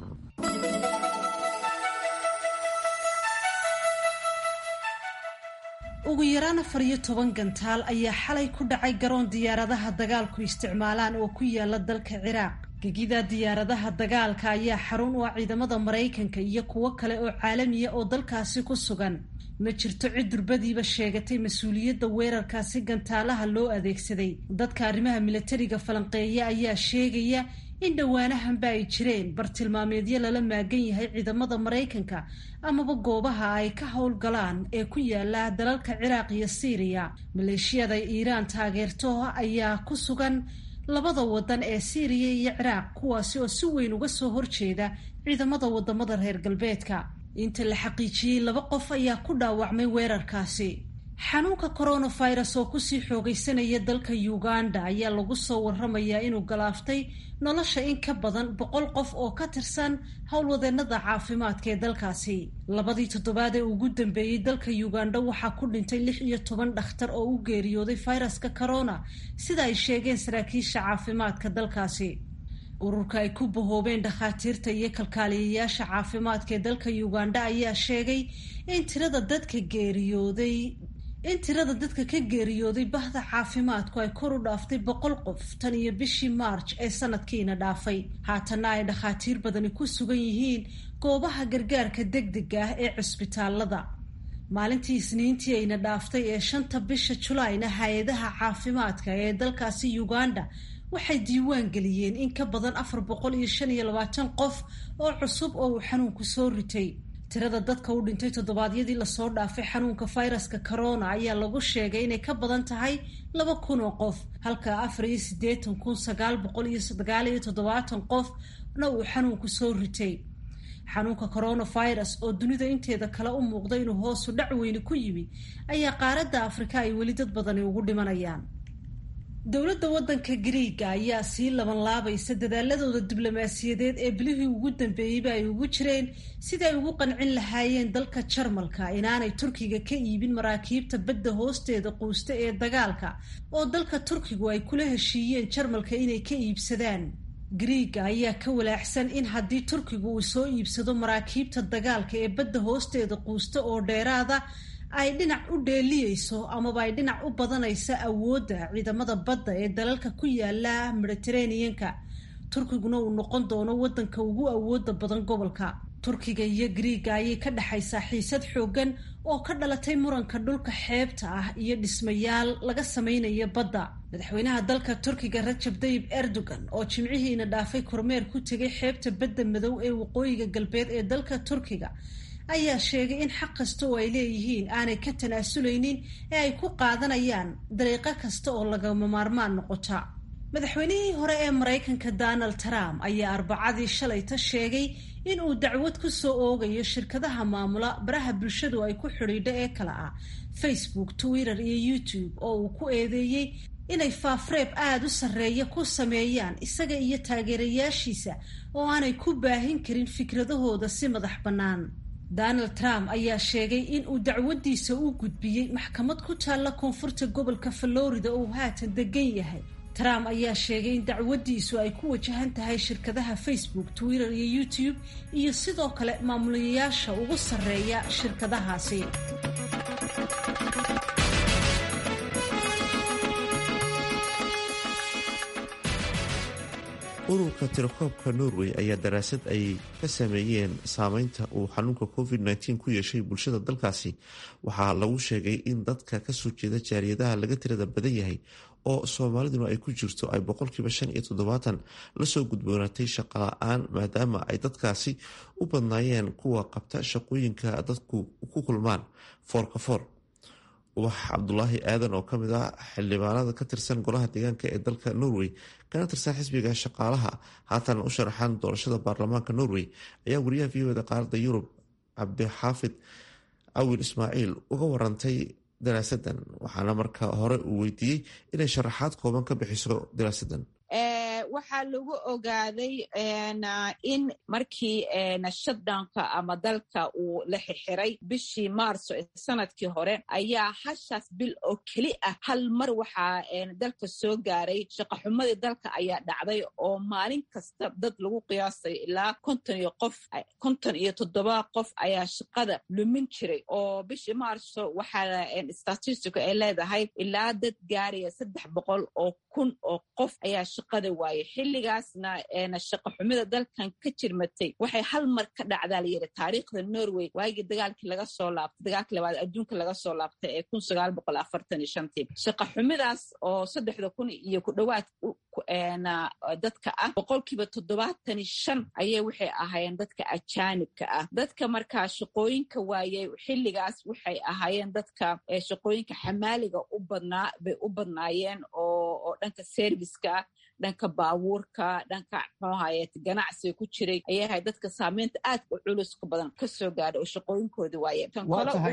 ugu yaraan afar iyo toban gantaal ayaa xalay ku dhacay garoon diyaaradaha dagaalku isticmaalaan oo ku yaala dalka ciraaq gegida diyaaradaha dagaalka ayaa xarun u ah ciidamada maraykanka iyo kuwo kale oo caalamiya oo dalkaasi ku sugan ma jirto cid durbadiiba sheegatay mas-uuliyadda weerarkaasi gantaalaha loo adeegsaday dadka arrimaha milatariga falanqeeya ayaa sheegaya in dhowaanahanba ay jireen bartilmaameedyo lala maagan yahay ciidamada maraykanka amaba goobaha ay ka howlgalaan ee ku yaala dalalka ciraaq iyo siiriya maleeshiyada iiraan taageerto ayaa ku sugan labada wadan ee siiriya iyo ciraaq kuwaasi oo si weyn uga soo horjeeda ciidamada wadamada reer galbeedka inta la xaqiijiyey laba qof ayaa ku dhaawacmay weerarkaasi xanuunka coronavirus oo kusii xoogaysanaya dalka uganda ayaa lagu soo waramayaa inuu galaaftay nolosha in ka badan boqol qof oo ka tirsan howlwadeenada caafimaadka ee dalkaasi labadii toddobaad ee ugu dambeeyey dalka uganda waxaa ku dhintay lix iyo toban dhakhtar oo u geeriyooday fayraska corona sida ay sheegeen saraakiisha caafimaadka dalkaasi ururka ay ku bahoobeen dhakhaatiirta iyo kalkaaliyayaasha caafimaadka ee dalka uganda ayaa sheegay in tirada dadka geeriyooday in tirada dadka ka geeriyooday bahda caafimaadku ay kor u dhaaftay boqol qof tan iyo bishii maarj ee sanadkiina dhaafay haatanna ay dhakhaatiir badani ku sugan yihiin goobaha gargaarka degdega ah ee cusbitaalada maalintii isniintii ayna dhaaftay ee shanta bisha julaayna hay-adaha caafimaadka ee dalkaasi uganda waxay diiwaan geliyeen in ka badan afar boqol iyo shan iyo labaatan qof oo cusub oo uu xanuunku soo ritay tirada dadka u dhintay toddobaadyadii lasoo dhaafay xanuunka fayraska corona ayaa lagu sheegay inay ka badan tahay laba kun oo qof halka afar iyo siddeetan kun sagaal boqol iyo sagaal iyo toddobaatan qofna uu xanuunku soo ritay xanuunka coronavirus oo dunida inteeda kale u muuqda inuu hoosu dhac weyni ku yimi ayaa qaaradda afrika ay weli dad badani ugu dhimanayaan dowladda waddanka gariiga ayaa sii labanlaabaysa dadaaladooda diblomaasiyadeed ee bilihii ugu dambeeyeyba ay ugu jireen sidii ay ugu qancin lahaayeen dalka jarmalka inaanay turkiga ka iibin maraakiibta badda hoosteeda quusta ee dagaalka oo dalka turkigu ay kula heshiiyeen jarmalka inay ka iibsadaan gariiga ayaa ka walaaxsan in haddii turkigu uu soo iibsado maraakiibta dagaalka ee badda hoosteeda quusta oo dheeraada ay dhinac u dheeliyeyso amaba ay dhinac u badanaysa awoodda ciidamada badda ee dalalka ku yaala mediteraneanka turkiguna uu noqon doono waddanka ugu awooda badan gobolka turkiga iyo gariiga ayay ka dhexaysaa xiisad xooggan oo ka dhalatay muranka dhulka xeebta ah iyo dhismayaal laga samaynayo badda madaxweynaha dalka turkiga rajab tayib erdogan oo jimcihiina dhaafay kormeer ku tegay xeebta badda madow ee waqooyiga galbeed ee dalka turkiga ayaa sheegay in xaq kasta oo ay leeyihiin aanay ka tanaasuleynin ee ay ku qaadanayaan dariiqo kasta oo lagama maarmaan noqota madaxweynihii hore ee maraykanka donald trump ayaa arbacadii shalayta sheegay in uu dacwad ku soo oogayo shirkadaha maamula baraha bulshadu ay ku xidhiidho ee kale ah facebook twitter iyo youtube oo uu ku eedeeyey inay faafreeb aada u sarreeya ku sameeyaan isaga iyo taageerayaashiisa oo aanay ku baahin karin fikradahooda si madax bannaan donald trump ayaa sheegay in uu dacwadiisa u gudbiyey maxkamad ku taalla koonfurta gobolka florida oo haatan degan yahay trump ayaa sheegay in dacwadiisu ay ku wajahan tahay shirkadaha facebook twitter iyo youtube iyo sidoo kale maamulayaasha ugu sarreeya shirkadahaasi ururka tirakoobka norway ayaa daraasad ay ka sameeyeen saameynta uu xanuunka covid-19 ku yeeshay bulshada dalkaasi waxaa lagu sheegay in dadka kasoo jeeda jaaliyadaha laga tirada badan yahay oo soomaaliduna ay ku jirto ay boqolkiiba shan iyo toddobaatan lasoo gudboonaatay shaqo la-aan maadaama ay dadkaasi u badnaayeen kuwa qabta shaqooyinka dadku ku kulmaan foorka foor ubax cabdulaahi aadan oo kamid ah xildhibaanada ka tirsan golaha deegaanka ee dalka norway kana tirsan xisbiga shaqaalaha haatan u sharaxan doorashada baarlamaanka norway ayaa wariyaha v oda qaaradda yurub cabdixaafid awil ismaaciil uga warantay daraasadan waxaana marka hore uu weydiiyey inay sharaxaad kooban ka bixiso daraasadan waxaa lagu ogaaday in markii shutdownka ama dalka uu la xixiray bishii maarso sanadkii hore ayaa hashaas bil oo keli ah hal mar waxaa dalka soo gaaray shaqaxumadii dalka ayaa dhacday oo maalin kasta dad lagu qiyaasay ilaa konton iyo qof konton iyo toddoba qof ayaa shaqada lumin jiray oo bishii maarso waxaa statistico ay leedahay ilaa dad gaaraya saddex boqol oo kun oo qof ayaa shaqada waayay xilligaasna shaqa xumida dalkan ka jirmatay waxay hal mar ka dhacdaa layidhi taariikhda norway waagii dagaalkii laga soo laabtay dagaalkii labaad adduunka laga soo laabtay ee kun sagaal boqol afartan iyo shantii shaqa xumidaas oo saddexda kun iyo ku dhowaad dadka ah boqolkiiba toddobaatani shan ayay waxay ahaayeen dadka ajaanibka ah dadka markaa shaqooyinka waayey xilligaas waxay ahaayeen dadka shaqooyinka xamaaliga u badnaa bay u badnaayeen oo dhanka serviska dhanka baabuurka dhanka mxuahaye ganacsiga ku jiray ayay ahayd dadka saameynta aad u culuska badan kasoo gaadhay oo shaqooyinkoodi waaye tan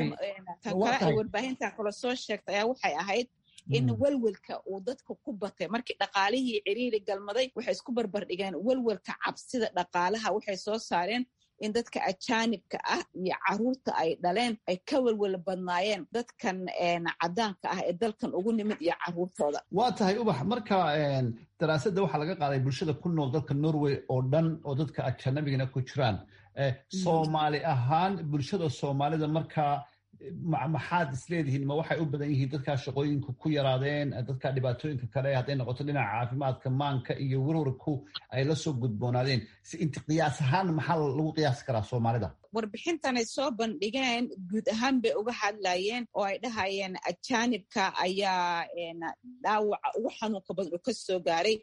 kale ay warbaahintan kale soo sheegtay ayaa waxay ahayd in welwelka uu dadka ku batay markii dhaqaalihii ciriiri galmaday waxay isku barbardhigeen welwelka cabsida dhaqaalaha waxay soo saareen in dadka ajaanibka ah iyo caruurta ay dhaleen ay ka welwel badnaayeen dadkan cadaanka ah ee dalkan ugu nimid iyo caruurtooda waa tahay ubax marka daraasadda waxaa laga qaaday bulshada ku nool dalka norway oo dhan oo dadka ajanabigana ku jiraan soomaali ahaan bulshada soomaalida markaa maxaad isleedihiin ma waxay u badan yihiin dadkaa shaqooyinka ku yaraadeen dadka dhibaatooyinka kale hadday noqoto dhinaca caafimaadka maanka iyo warwarku ay la soo gudboonaadeen si inti qiyaas ahaan maxaa lagu qiyaasi karaa soomaalida warbixintanay soo bandhigeen guud ahaan bay uga hadlayeen oo ay dhahayeen ajaanibka ayaa dhaawaca ugu xanuunka badan oo ka soo gaaray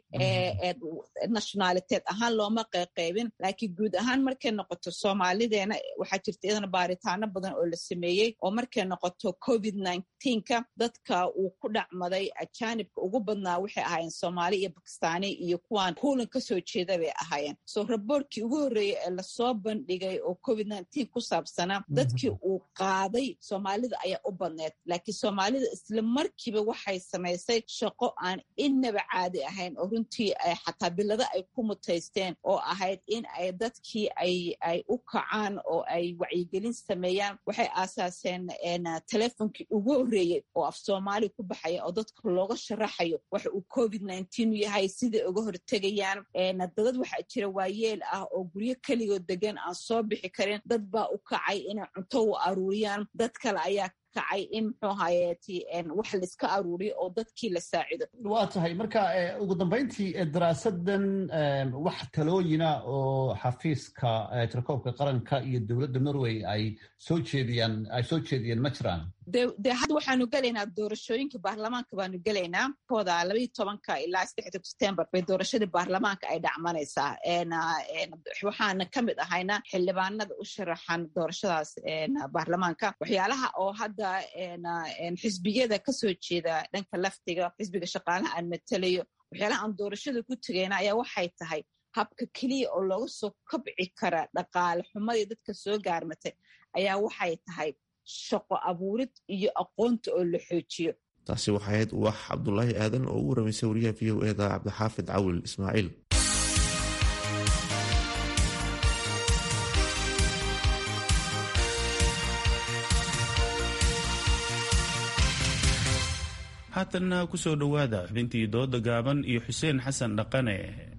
nationaliteed ahaan looma qeyqeybin laakiin guud ahaan markay noqoto soomaalideena waxaa jirta iyadana baaritaano badan oo la sameeyey oo markay noqoto covid nka dadka uu ku dhacmaday ajaanibka ugu badnaa waxay ahaayeen soomaali iyo bakistaani iyo kuwaan kuulan kasoo jeeda bay ahaayeen so raboorkii ugu horreeyey ee lasoo bandhigay oo covid ku saabsanaa dadkii uu qaaday soomaalida ayaa u badneed laakiin soomaalida isla markiiba waxay samaysay shaqo aan innaba caadi ahayn oo runtii xataa bilado ay ku mutaysteen oo ahayd in ay dadkii ay u kacaan oo ay wacyigelin sameeyaan waxay aasaaseen telefonkii ugu horreeyey oo af soomaali ku baxaya oo dadka looga sharaxayo waxa uu covid yahay siday uga hortegayaan dadad waxaa jira waayeel ah oo guryo keligood degan aan soo bixi karin dad baa u kacay inay cunto u aruuriyaan dad kale ayaa kacay in muxuu hayeeti wax laiska aruuriyo oo dadkii la saacido waa tahay marka ugu dambayntii daraasadan wax talooyina oo xafiiska tirakoobka qaranka iyo dowladda norway ay soo jeediyaan ay soo jeediyeen ma jiraan de hadda waxaanu gelaynaa doorashooyinka baarlamaanka baanu gelaynaa kooda labaiy tobanka ilaa saddexda september bay doorashadii baarlamaanka ay dhacmanaysaa waxaana ka mid ahayna xildhibaanada u sharaxan doorashadaas baarlamaanka waxyaalaha oo hadda xisbiyada kasoo jeeda dhanka laftiga xisbiga shaqaalaha aan matelayo waxyaalaha aan doorashada ku tegayna ayaa waxay tahay habka keliya oo looga soo kabci kara dhaqaale xumadii dadka soo gaarmatay ayaa waxay tahay shaqo abuurid iyo aqoonta oo la xoojiyo taasi waxay ahayd uwax cabdulaahi aadan oo u waramaysay wariyaha v o eda cabdixaafid cawil ismaaciil haatanna ku soo dhowaada xubintii dooda gaaban iyo xuseen xasan dhaqane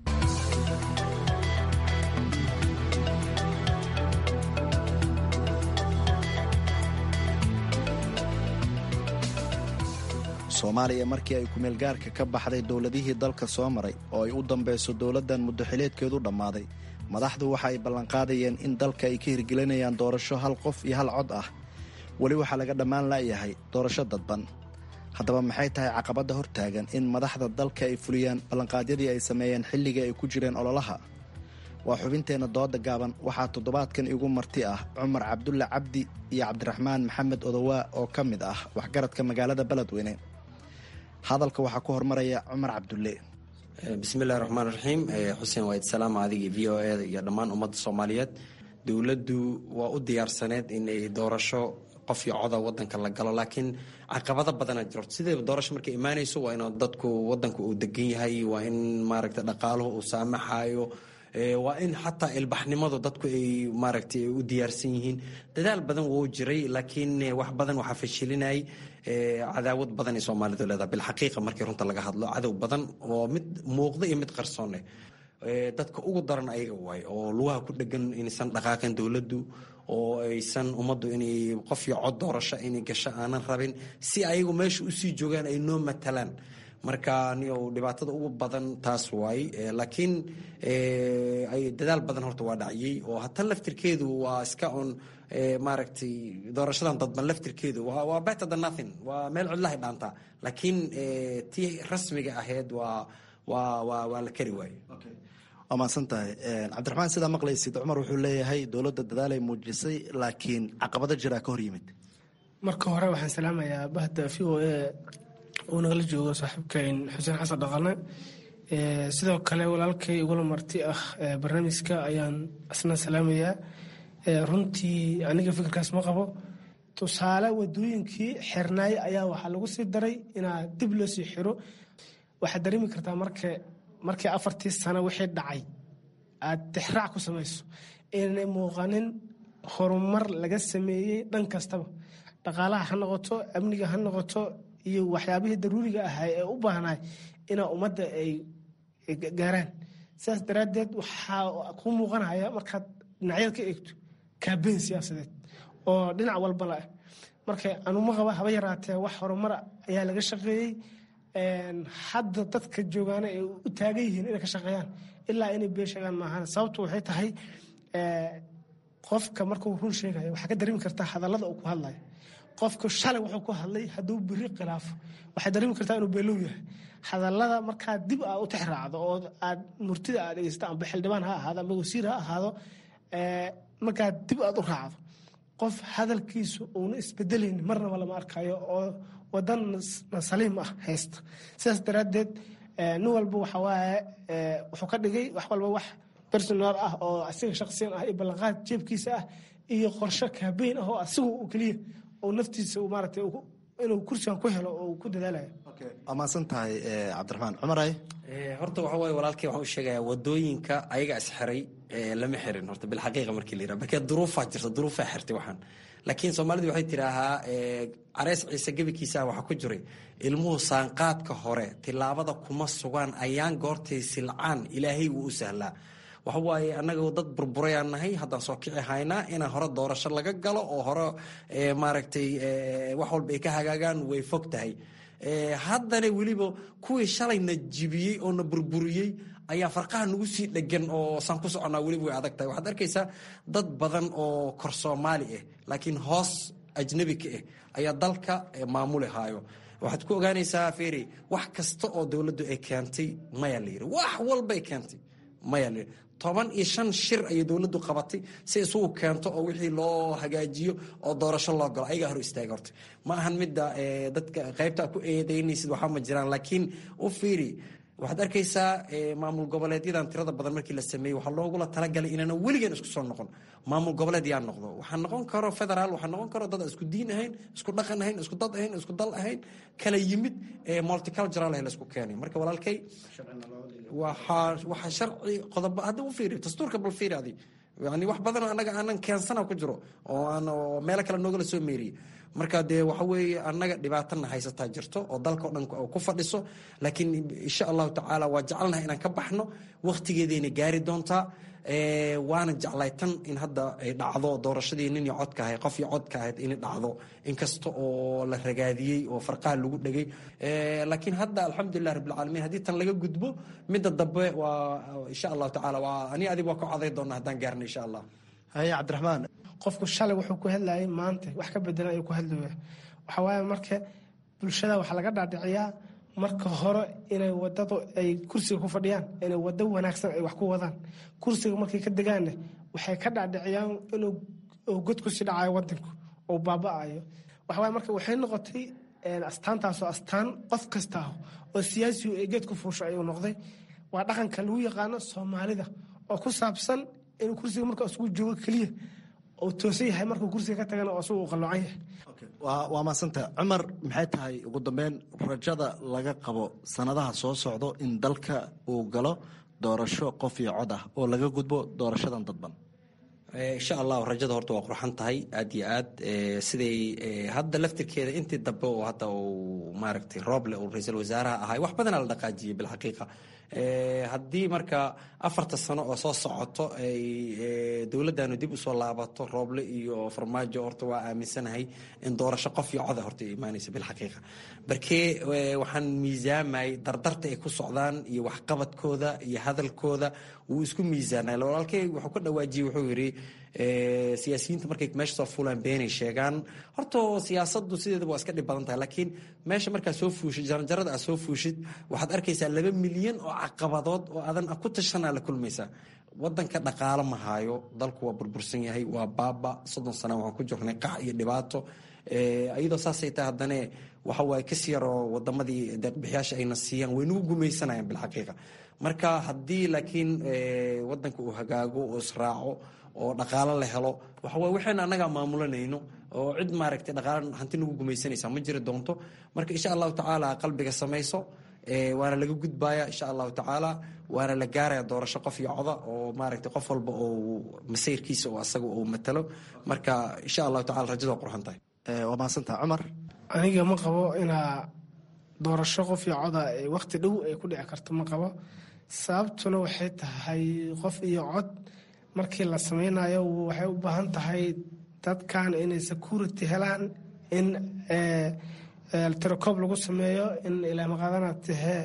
soomaaliya markii ay kumeel gaarka ka baxday dowladihii dalka soo maray oo ay u dambayso dowladdan muddoxileedkeedu dhammaaday madaxdu waxa ay ballanqaadayeen in dalka ay ka hirgelinayaan doorasho hal qof iyo hal cod ah weli waxaa laga dhammaan la'yahay doorasho dadban haddaba maxay tahay caqabadda hortaagan in madaxda dalka ay fuliyaan ballanqaadyadii ay sameeyeen xilligii ay ku jireen ololaha waa xubinteenna dooda gaaban waxaa toddobaadkan igu marti ah cumar cabdulle cabdi iyo cabdiraxmaan maxamed odowaa oo ka mid ah waxgaradka magaalada beledweyne hadalka waxaa ku hormaraya cumar cabdulle bismillahi raxmaan raxiim xuseen waaid salaam adigii v o e iyo dhammaan ummadda soomaaliyeed dowladdu waa u diyaarsaneed inay doorasho qof iyo coda wadanka la galo laakiin caqabado badana jiro sideeba doorasho markay imaanayso waa in dadku wadanku uu degan yahay waa in maaragta dhaqaaluhu uu saamaxayo waa in xataa ilbaxnimadu dadku ay maaragtay u diyaarsan yihiin dadaal badan wuu jiray laakiin wax badan waxaa fashilinayay cadaawad badan ay soomaalidu leedahay bilxaqiiqa markii runta laga hadlo cadow badan oo mid muuqda iyo mid qarsoone dadka ugu daran ayaga waay oo lugaha ku dhegan inaysan dhaqaaqin dowladdu oo aysan ummaddu inay qof iyo cod doorasho inay gasho aanan rabin si ayagu meesha usii joogaan ay noo matalaan marka niyo dhibaatada ugu badan taas waay laakiin dadaal badan horta waa dhaciyey oo hatan laftirkeedu waa iska un maaragtay doorashadan dadban laftirkeedu waa better than nothing waa meel cidlahay dhaantaa laakiin tii rasmiga ahayd waa waa waa waa la kari waaye waa mahadsan tahay cabdiraxmaan sidaa maqlaysid cumar wuxuu leeyahay dowladda dadaalay muujisay laakiin caqabado jiraa ka hor yimid marka hore waxaan salaamayaa bahda v o e uu nagala joogo saaxiibkayn xuseen xasan dhaqane sidoo kale walaalkay igula marti ah barnaamijka ayaan asna salaamayaa runtii aniga fikirkaas ma qabo tusaale wadooyinkii xirnaay ayaa waxaa lagu sii daray inaa dib loo sii xiro waxaad dareemi kartaa marka markii afartii sano wixii dhacay aad tixraac ku samayso inay muuqanin horumar laga sameeyey dhan kastaba dhaqaalaha ha noqoto amniga ha noqoto iyo waxyaabihii daruuriga ahaa ee u baahnaay inaa ummadda ay gaaraan sidaas daraaddeed waxaa kuu muuqanaya markaad dhinacyada ka eegto kaabeyn siyaasadeed oo dhinac walbala ah marka anuma qaba haba yaraatee wax horumara ayaa laga shaqeeyey hadda dadka joogaana ay u taagan yihiin inay ka shaqeeyaan ilaa inay been sheegaan maahan sababtu waxay tahay qofka markuu run sheegayo waxaa ka dareemi kartaa hadallada uu ku hadlayo qofku shalay wuxuu ku hadlay hadduu biri khilaafo waxaad dareemi kartaa inuu beelow yahay hadallada markaa dib aad u tixraacdo oo aad murtida aad dhegeysato amba xildhibaan ha ahaado amba wasiir ha ahaado markaa dib aad u raacdo qof hadalkiisu uuna isbedelaynin marnaba lama arkayo oo wadan saliim ah haysta sidaas daraaddeed nin walba waxawaaye wuxuu ka dhigay wax walba wax personal ah oo asiga shaksiyan ah iyo ballanqaad jeebkiisa ah iyo qorsho kaabeyn ah oo asigu uu keliya oo naftiisa maaragtay inuu kursigan ku helo oo ku dadaalayo waa mahadsan tahay cabdiraxmaan cumaray horta waxa waaye walaalkay waxaan u sheegayaa wadooyinka ayaga isxiray lama xirin horta bilxaqiiqa markii la yiraha markee duruufaa jirta duruufaa xirtay waxaan laakiin soomaalidu waxay tidhaahaa careys ciise gebikiisaa waxaa ku jiray ilmuhu saanqaadka hore tilaabada kuma sugaan ayaan goortay silcaan ilaahay wuu u sahlaa waxa waaye annaga dad burburayaan nahay haddaan soo kici haynaa inaan hore doorasho laga galo oo hore maaragtay wax walba ay ka hagaagaan way fog tahay haddana weliba kuwii shalayna jibiyey oo na burburiyey ayaa farqaha nagu sii dhegan oo saan ku soconnaa weliba way adag tahay waxaad arkaysaa dad badan oo kor soomaali ah laakiin hoos ajnabi ka ah ayaa dalka maamuli haayo waxaad ku ogaanaysaa feri wax kasta oo dowladdu ay keentay maya la yiri wax walbay keentay maya la yiri toban iyo shan shir ayay dowladdu qabatay si isugu keento oo wixii loo hagaajiyo oo doorasho loo galo ayagaa hor istaaga horta ma ahan midda dadka qaybta ku eedaynaysid waxaa ma jiraan laakiin u fiiri waxaad arkaysaa maamul goboleedyadan tirada badan markii la sameeyey waxaa loogula talagalay inaana weligan isku soo noqon maamul goboleed yaa noqdo waxaa noqon karo federaal waxaa noqon karo dad isku diin ahayn isku dhaqan ahayn isku dad ahayn isku dal ahayn kala yimid multicultural ah laisku keenay marka walaalkay waxaa sharci qodobo hadda u fiiri dastuurka bal fiiri adi yani wax badanoo annaga aanan keensana ku jiro oo aan meelo kale noogala soo meeriyey marka dee waxa weeye annaga dhibaatana haysataa jirto oo dalka o dhan ku fadhiso laakiin insha allahu tacaala waa jecelnahay inaan ka baxno wakhtigeedayna gaari doontaa waana jeclay tan in hadda ay dhacdo doorashadii nin iyo codka ahayd qof iyo codka ahayd inay dhacdo inkasta oo la ragaadiyey oo farqaha lagu dhegay laakiin hadda alxamdulilah rabbilcaalamiin haddii tan laga gudbo midda dambe waa insha allahu tacaala waa ani adig waa ka coday doona haddaan gaarna insha allah haye cabdiraxmaan qofku shalay wuxuu ku hadlayay maanta wax ka bedelan ayuu ku hadlaya waxaa waaye marka bulshada waxaa laga dhaadhiciyaa marka hore inay wadadu ay kursiga ku fadhiyaan inay wado wanaagsan ay wax ku wadaan kursiga markay ka degaanne waxay ka dhaadhiciyaan inuu god kusii dhacayo wadanku oo baaba-ayo waxawaaye marka waxay noqotay astaantaasoo astaan qof kasta ah oo siyaasigu ee geed ku fuusho ayuu noqday waa dhaqanka lagu yaqaano soomaalida oo ku saabsan inuu kursiga marka isugu joogo keliya oo toosan yahay markuu kursiga ka tagana oo isugu qaloocan yahay waa maasanta cumar maxay tahay ugu dambeyn rajada laga qabo sanadaha soo socdo in dalka uu galo doorasho qof iyo cod ah oo laga gudbo doorashadan dadban insha allahu rajada horta waa qurxan tahay aad iyo aad siday hadda laftirkeeda intii dambe oo hadda uu maaragtay rooble uu ra-iisul wasaaraha ahay wax badanaa la dhaqaajiyay bilxaqiiqa haddii marka afarta sano oo soo socoto ay dowladdanu dib usoo laabato rooble iyo farmaajo horta waa aaminsanahay in doorasho qof iyo coda horta imaanaysa bilxaqiiqa barkee waxaan miisaamayay dardarta ay ku socdaan iyo waxqabadkooda iyo hadalkooda wuu isku miisaanay walaalkey wuxuu ka dhawaajiyey wuxuu yidhi siyaasiyiinta markay meesha soo fuulaan beenay sheegaan horta siyaasadu sideedaba waa iska dhib badan tahay laakiin meesha markaa soo fuushid jaranjarada aad soo fuushid waxaad arkaysaa laba milyan oo caqabadood oo adan ku tashanaa la kulmaysaa wadanka dhaqaalo ma haayo dalku waa burbursan yahay waa baaba soddon sana waxaan ku jirnay qac iyo dhibaato iyadoo saasay tahay haddane waxa waaye kas yaroo wadamadii deeqbixiyaasha ayna siiyaan way nagu gumaysanayaan bilxaqiiqa marka haddii laakiin wadanka uu hagaago oo israaco oo dhaqaalo la helo waxaway waxayna annagaa maamulanayno oo cid maaragtay dhaqaalo hanti nagu gumaysanaysa ma jiri doonto marka insha allahu tacaala qalbiga samayso waana laga gudbaya insha allahu tacaala waana la gaaraya doorasho qof iyo coda oo maaragtay qof walba oo masayrkiisa oo asaga uu matalo marka insha allahu tacala rajada waa qurxan tahay waa mahadsantaha cumar aniga ma qabo inaa doorasho qof iyo coda waqti dhow ay ku dhici karto ma qabo sababtuna waxay tahay qof iyo cod markii la sameynayo waxay u baahan tahay dadkan inay security helaan in tirakoob lagu sameeyo in ilaamaqaadana tahee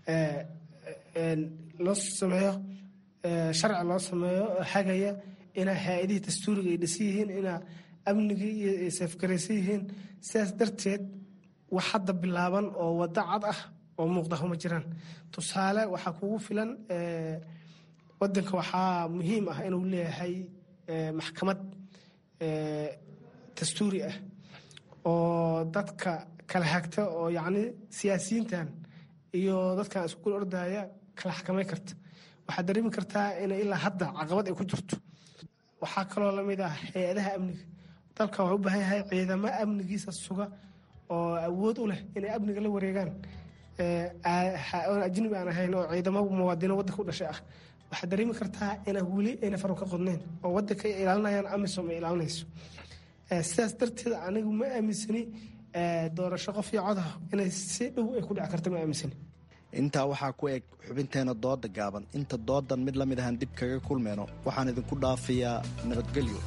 loo sameeyo sharci loo sameeyo hagaya inaa haa-idihii dastuuriga ay dhisan yihiin inaa amnigii iyo ay seefgaraysan yihiin sidaas darteed wax hadda bilaaban oo waddo cad ah oo muuqda huma jiraan tusaale waxaa kugu filan wadanka waxaa muhiim ah inuu leeyahay maxkamad dastuuri ah oo dadka kala hagta oo yacni siyaasiyiintan iyo dadkan isku ordaya kala xakamay karta waxaad dareemi kartaa inay ilaa hadda caqabad ay ku jirto waxaa kaloo lamid ah hay-adaha amniga dalka waxuu u baahan yahay ciidamo amnigiisa suga oo awood u leh inay amniga la wareegaan oon ajnabi aan ahayn oo ciidamo muwaadino waddanka u dhashay ah waxaad dareemi kartaa inaa weli ayna faru ka qodnayn oo waddanka ay ilaalinayaan amisom ay ilaalinayso sidaas darteed anigu ma aaminsani doorasho qof iyo codah inay si dhow ay ku dhici karta ma aaminsani intaa waxaa ku eg xubinteena dooda gaaban inta doodan mid lamid ahaan dib kaga kulmeyno waxaan idinku dhaafayaa nabadgelyo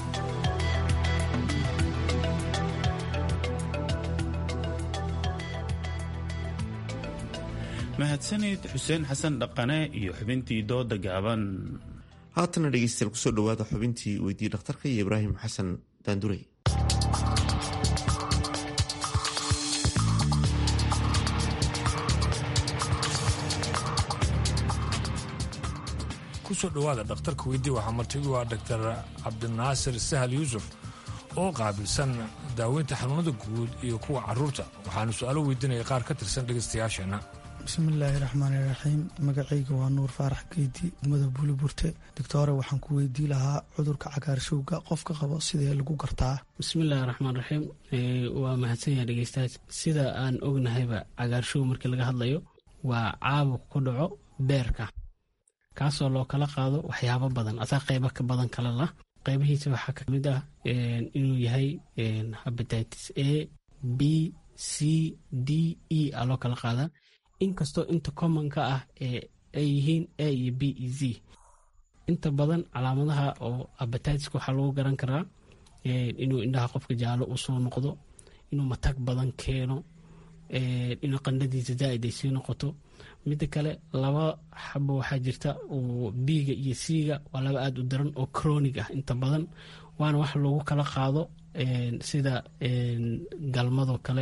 mahadsanid xuseen xasan dhaqane iyo xubintii dooda gaaban haatana dhegeystayaal kusoo dhawaada xubintii weydii dhakhtarka iyo ibraahim xasan daandurey kusoo dhowaada dhakhtarka weydii waxaa martigu ah doctor cabdinaasir sahal yuusuf oo qaabilsan daaweynta xanuunada guud iyo kuwa caruurta waxaanu su-aalo weydiinaya qaar ka tirsan dhegaystayaasheenna bismillaahi raxmaani raxiim magacayga waa nuur faarax geyti umada buuliburte doctore waxaan ku weydii lahaa cudurka cagaarshowga qofka qabo sidee lagu gartaa bismillaahi raxmaan raxiim waa mahadsanyaha dhegeystayaal sida aan ognahayba cagaarshow markii laga hadlayo waa caabuq ku dhaco beerka kaasoo loo kala qaado waxyaabo badan asaa qeybo ka badan kale lah qeybihiisa waxaa kamid ah inuu yahay habatitis a b c d e a loo kala qaadaa inkastoo inta commonka ah ay yihiin a iyo b e z inta badan calaamadaha oo abatiska waxaa lagu garan karaa inuu indhaha qofka jaalo usoo noqdo inuu matag badan keeno inuu qandhadiisa zaaid ay sii noqoto midda kale laba xabo waxaa jirta oo biiga iyo siiga waa laba aada u daran oo cronig ah inta badan waana wax lagu kala qaado sida galmadoo kale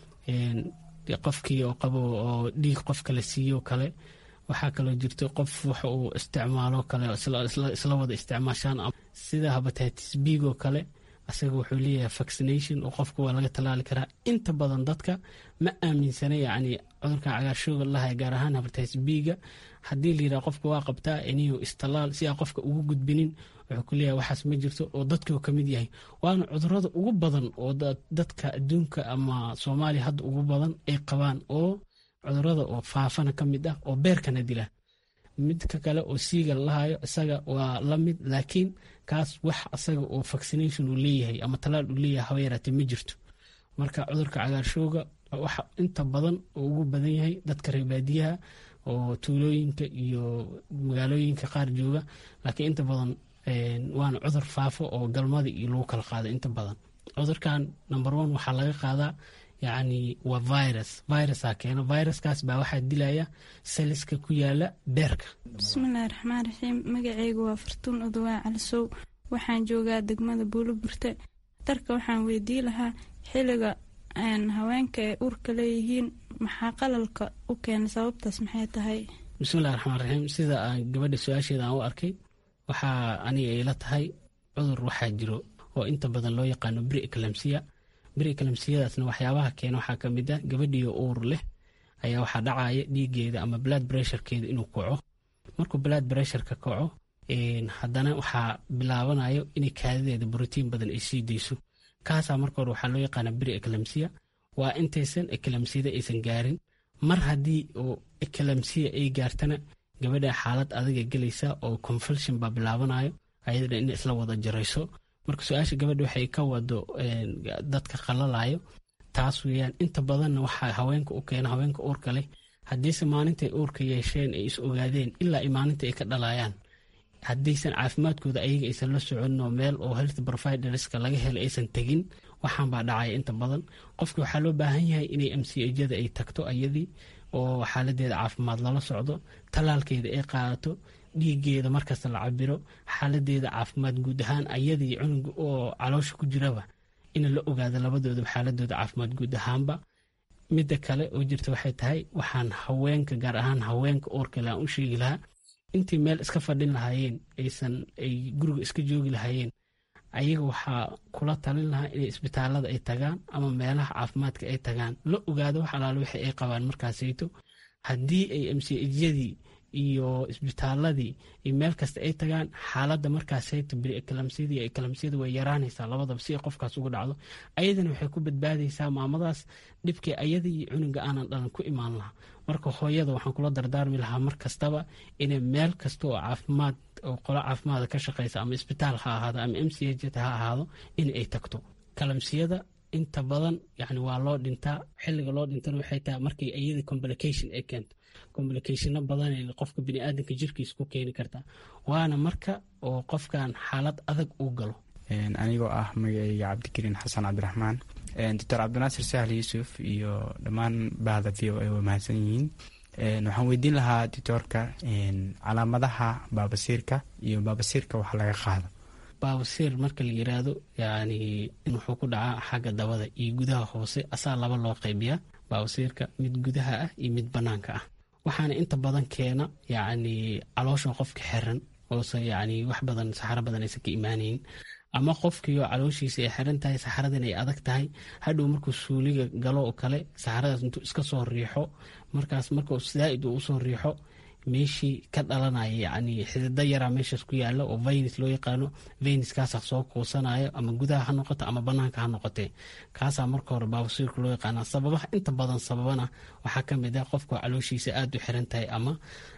qofkii oo qabo oo dhiig qof kale siiyo kale waxaa kaloo jirta qof wax uu isticmaalo kale isla wada isticmaashaan sida habatitis biigoo kale asaga wuxuu leeyahay vaccination oo qofka waa laga tallaali karaa inta badan dadka ma aaminsana yacni cudurkan cagaarshooga lahay gaar ahaan habatitis biiga haddii la yidhaha qofka waa qabtaa iniyo istallaal si aa qofka ugu gudbinin wuxuu ku leeyahay waxaas ma jirto oo dadkuu ka mid yahay waana cudurada ugu badan oo dadka adduunka ama soomaaliya hadda ugu badan ay qabaan oo cudurada oo faafana ka mid ah oo beerkana dila midka kale oo siiga lalahayo isaga waa la mid laakiin kaas wax asaga oo vaccination uu leeyahay ama talaal uu leeyahay haba yaraatee ma jirto marka cudurka cagaarshooga waxa inta badan oo ugu badan yahay dadka reebaadiyaha oo tuulooyinka iyo magaalooyinka qaar jooga laakiin inta badan waana cudur faafo oo galmada iyo lagu kala qaado inta badan cudurkan number one waxaa laga qaadaa yacni waa virus virusaa keeno viruskaas baa waxaa dilaya saliska ku yaala beerka bismillahi raxmaan raxiim magaceygu waa fartuun odowaa calisow waxaan joogaa degmada buuloburte darka waxaan weydii lahaa xiliga haweenka ay uurka leeyihiin maxaa qalalka u keena sababtaas maxay tahay bismillahi raxmaan raxiim sida aan gabadha su-aasheeda aan u arkay waxaa aniga ayla tahay cudur waxaa jiro oo inta badan loo yaqaano bri eclamsiya bri eclamsiyadaasna waxyaabaha keena waxaa ka mid ah gabadhiyo uur leh ayaa waxaa dhacaya dhiigeeda ama blood bressurekeeda inuu kaco markuu blood bressureka kaco haddana waxaa bilaabanayo inay kaadideeda brotiin badan ay sii dayso kaasaa marka hore waxaa loo yaqaana bri eclamsiya waa intaysan eclamsiyada aysan gaarin mar haddii oo eclamsiya ay gaartana gabadha xaalad adaga gelaysa oo confulsion baa bilaabanayo ayadana in isla wada jarayso marka su-aasha gabadha waxay ka wado dadka qalalayo taas weyaan inta badanna waxaa haweenka u keena haweenka uurka leh haddiise maalintay uurka yeesheen ay is ogaadeen ilaa i maalinta ay ka dhalayaan haddaysan caafimaadkooda ayaga aysan la soconin oo meel oo health providerska laga helay aysan tegin waxaan baa dhacaya inta badan qofki waxaa loo baahan yahay inay mcjada ay tagto ayadii oo xaaladeeda caafimaad lala socdo tallaalkeeda ay qaadato dhiigeeda markasta la cabiro xaaladeeda caafimaad guud ahaan ayadii cunuga oo caloosha ku jiraba in la ogaado labadoodaba xaaladooda caafimaad guud ahaanba midda kale oo jirta waxay tahay waxaan haweenka gaar ahaan haweenka oorkale aan u sheegi lahaa intii meel iska fadhin lahaayeen aysan ay guriga iska joogi lahaayeen ayaga waxaa kula talin lahaa inay isbitaalada ay tagaan ama meelaha caafimaadka ay tagaan la ogaado wax alaale wixii ay qabaan markaasayto haddii ay mcjyadii iyo isbitaaladii iyo meel kasta ay tagaan xaaladda markaasayto biriekalamsiyadii ekalamsiyada way yaraanaysaa labadaba si ay qofkaas uga dhacdo ayadana waxay ku badbaadaysaa maamadaas dhibkii ayadii iyo cunuga aanan dhalan ku imaan lahaa marka hooyada waxaan kula dardaarmi lahaa mar kastaba inay meel kasta oo caafimaad oo qolo caafimaada ka shaqeysa ama isbitaal ha ahaado ama m c h ha ahaado in ay tagto kalamsiyada inta badan yani waa loo dhintaa xiliga loo dhintana waxay tahay markay iyada complication ay keento complicationo badan qofka biniaadanka jirkiisa ku keeni kartaa waana marka oo qofkan xaalad adag uu galo anigoo ah magaceyga cabdikariin xasan cabdiraxmaan doctor cabdinaasir sahal yuusuf iyo dhammaan bahda v o a waa mahadsan yihiin waxaan weydiin lahaa doctoorka calaamadaha baabasiirka iyo baabasiirka waxa laga qaado baabasiir marka la yiraahdo yani wuxuu ku dhacaa xagga dabada iyo gudaha hoose asaa laba loo qaybiyaa baabasiirka mid gudaha ah iyo mid banaanka ah waxaana inta badan keena yani caloosha qofka xiran oose yani wax badan saxaro badan aysan ka imaanayn ama qofkiioo calooshiisa ay xiran tahay saxaradan ay adag tahay hadhow markuu suuliga galo oo kale saxaradaas intuu iska soo riixo markaas markuu zaaid uu usoo riixo meeshii ka dhalanaya yani xidida yaraa meeshaas ku yaala oo vaynis loo yaqaano vayniskaasa soo kuusanayo ama gudaha ha noqoto ama banaanka ha noqotee kaasaa marka hore baabasiirka loo yaqaana sababaha inta badan sababana waxaa kamid ah qofka calooshiisa aada u xiran tahay ama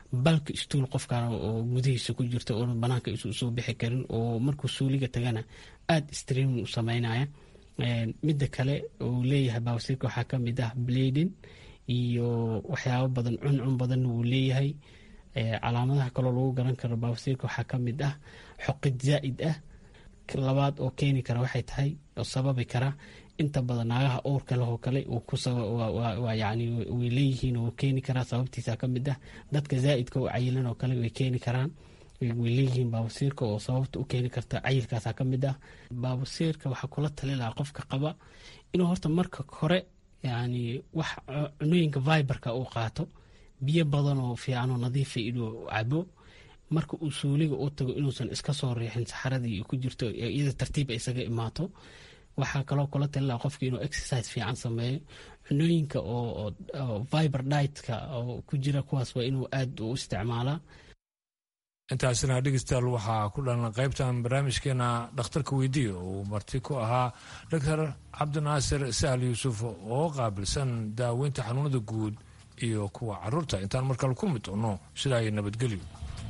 balka istuul qofkan oo gudihiisa ku jirta oo banaanka isu soo bixi karin oo markuu suuliga tagana aada streamin u sameynaya midda kale uu leeyahay baawasiirka waxaa ka mid ah bladin iyo waxyaabo badan cuncun badanna wuu leeyahay calaamadaha kaloo lagu garan karo baawasiirka waxaa ka mid ah xoqid zaa'id ah labaad oo keeni kara waxay tahay oo sababi kara inta badan naagaha owrka lehoo kale yani way leeyihiin oo keeni karaa sababtiisa ka mid ah dadka zaa'idka u cayilan oo kale way keeni karaan way leeyihiin baabasiirka oo sababta u keeni karta cayilkaasa ka mid ah baabasiirka waxaa kula tali lahaa qofka qaba inuu horta marka hore yani wax cunooyinka viberka uu qaato biyo badan oo fiican oo nadiifa inuu cabo marka uu suuliga u tago inuusan iska soo riixin saxaradii ku jirto iyada tartiib isaga imaato waxaa kaloo kula tali lahaa qofka inuu exercise fiican sameeyo cunooyinka oo viber ditka oo ku jira kuwaas waa inuu aada u isticmaalaa intaasina dhegeystayaal waxaa ku dhalan qaybtan barnaamijkeena dhakhtarka weydiiya uu marti ku ahaa doctor cabdinaasir sahal yuusuf oo qaabilsan daaweynta xanuunada guud iyo kuwa caruurta intaan markale ku mid doono sidaa iyo nabadgelyo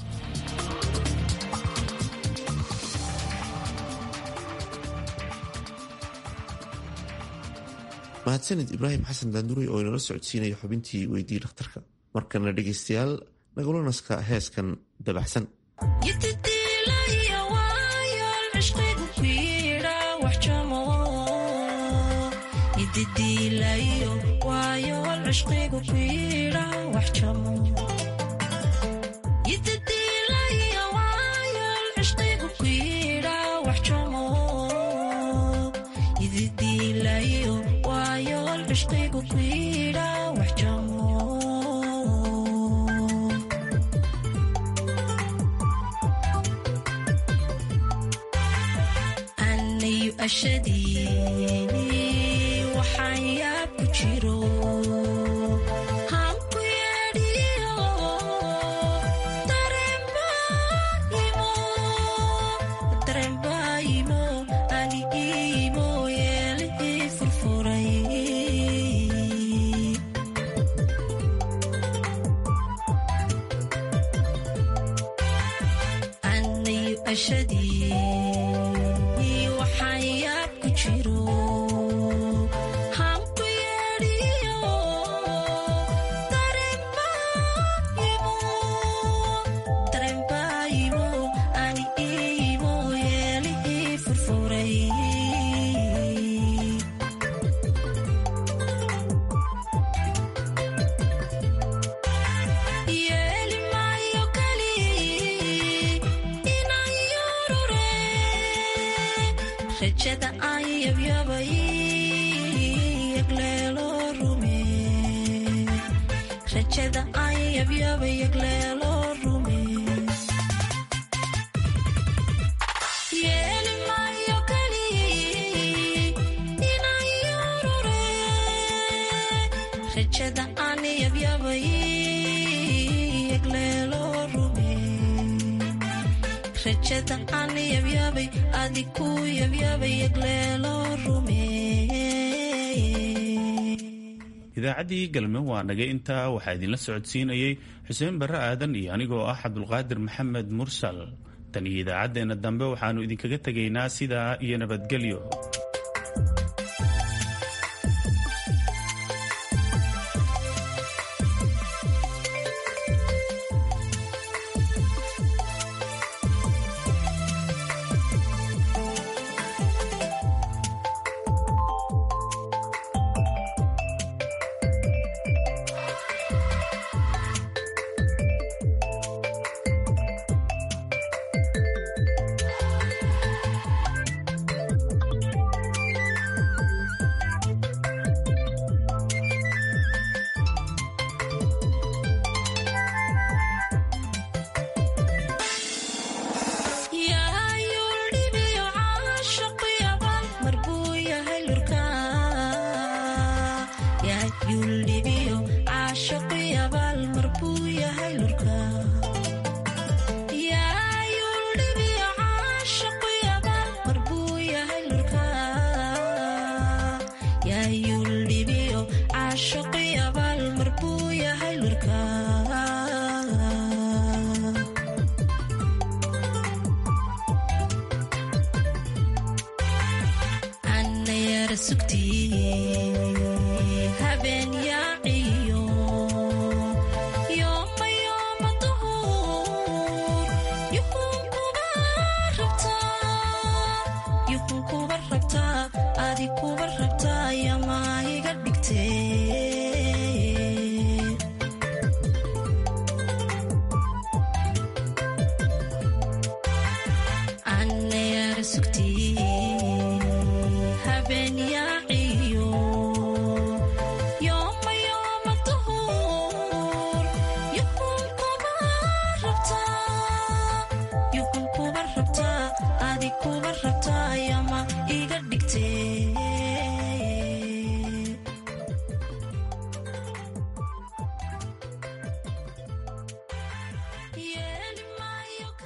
mahadsanid ibraahim xasan daanduray oo inala socodsiinaya xubintii weydii dhakhtarka markana dhegeystayaal nagulanaska heeskan dabaxsan waxaan yaab ku jiro hanku yeedhiyo dareenbaayimo ani iimo yeelihii furfuray anayu ashadii waxaan yaab ku jiro hanku yeedhiyo dareenbaayimo ani iimo yeelihii furfuray yeeli maayo kali inaan yorure rajada aan yabyabay yagleelo rume rajada aan yabyabay yagleelo rume yeeli maayo kali inaan yorure rajada aan yabyabay yagleelo rume rajada aan yabyabay adiku yabyabay yagleelo rume idaacaddii galme waa nagay intaa waxaa idinla socodsiinayey xuseen barre aadan iyo anigoo ah cabdulqaadir maxamed mursal tan iyo idaacaddeenna dambe waxaannu idinkaga tegaynaa sidaa iyo nabadgelyo sugtiye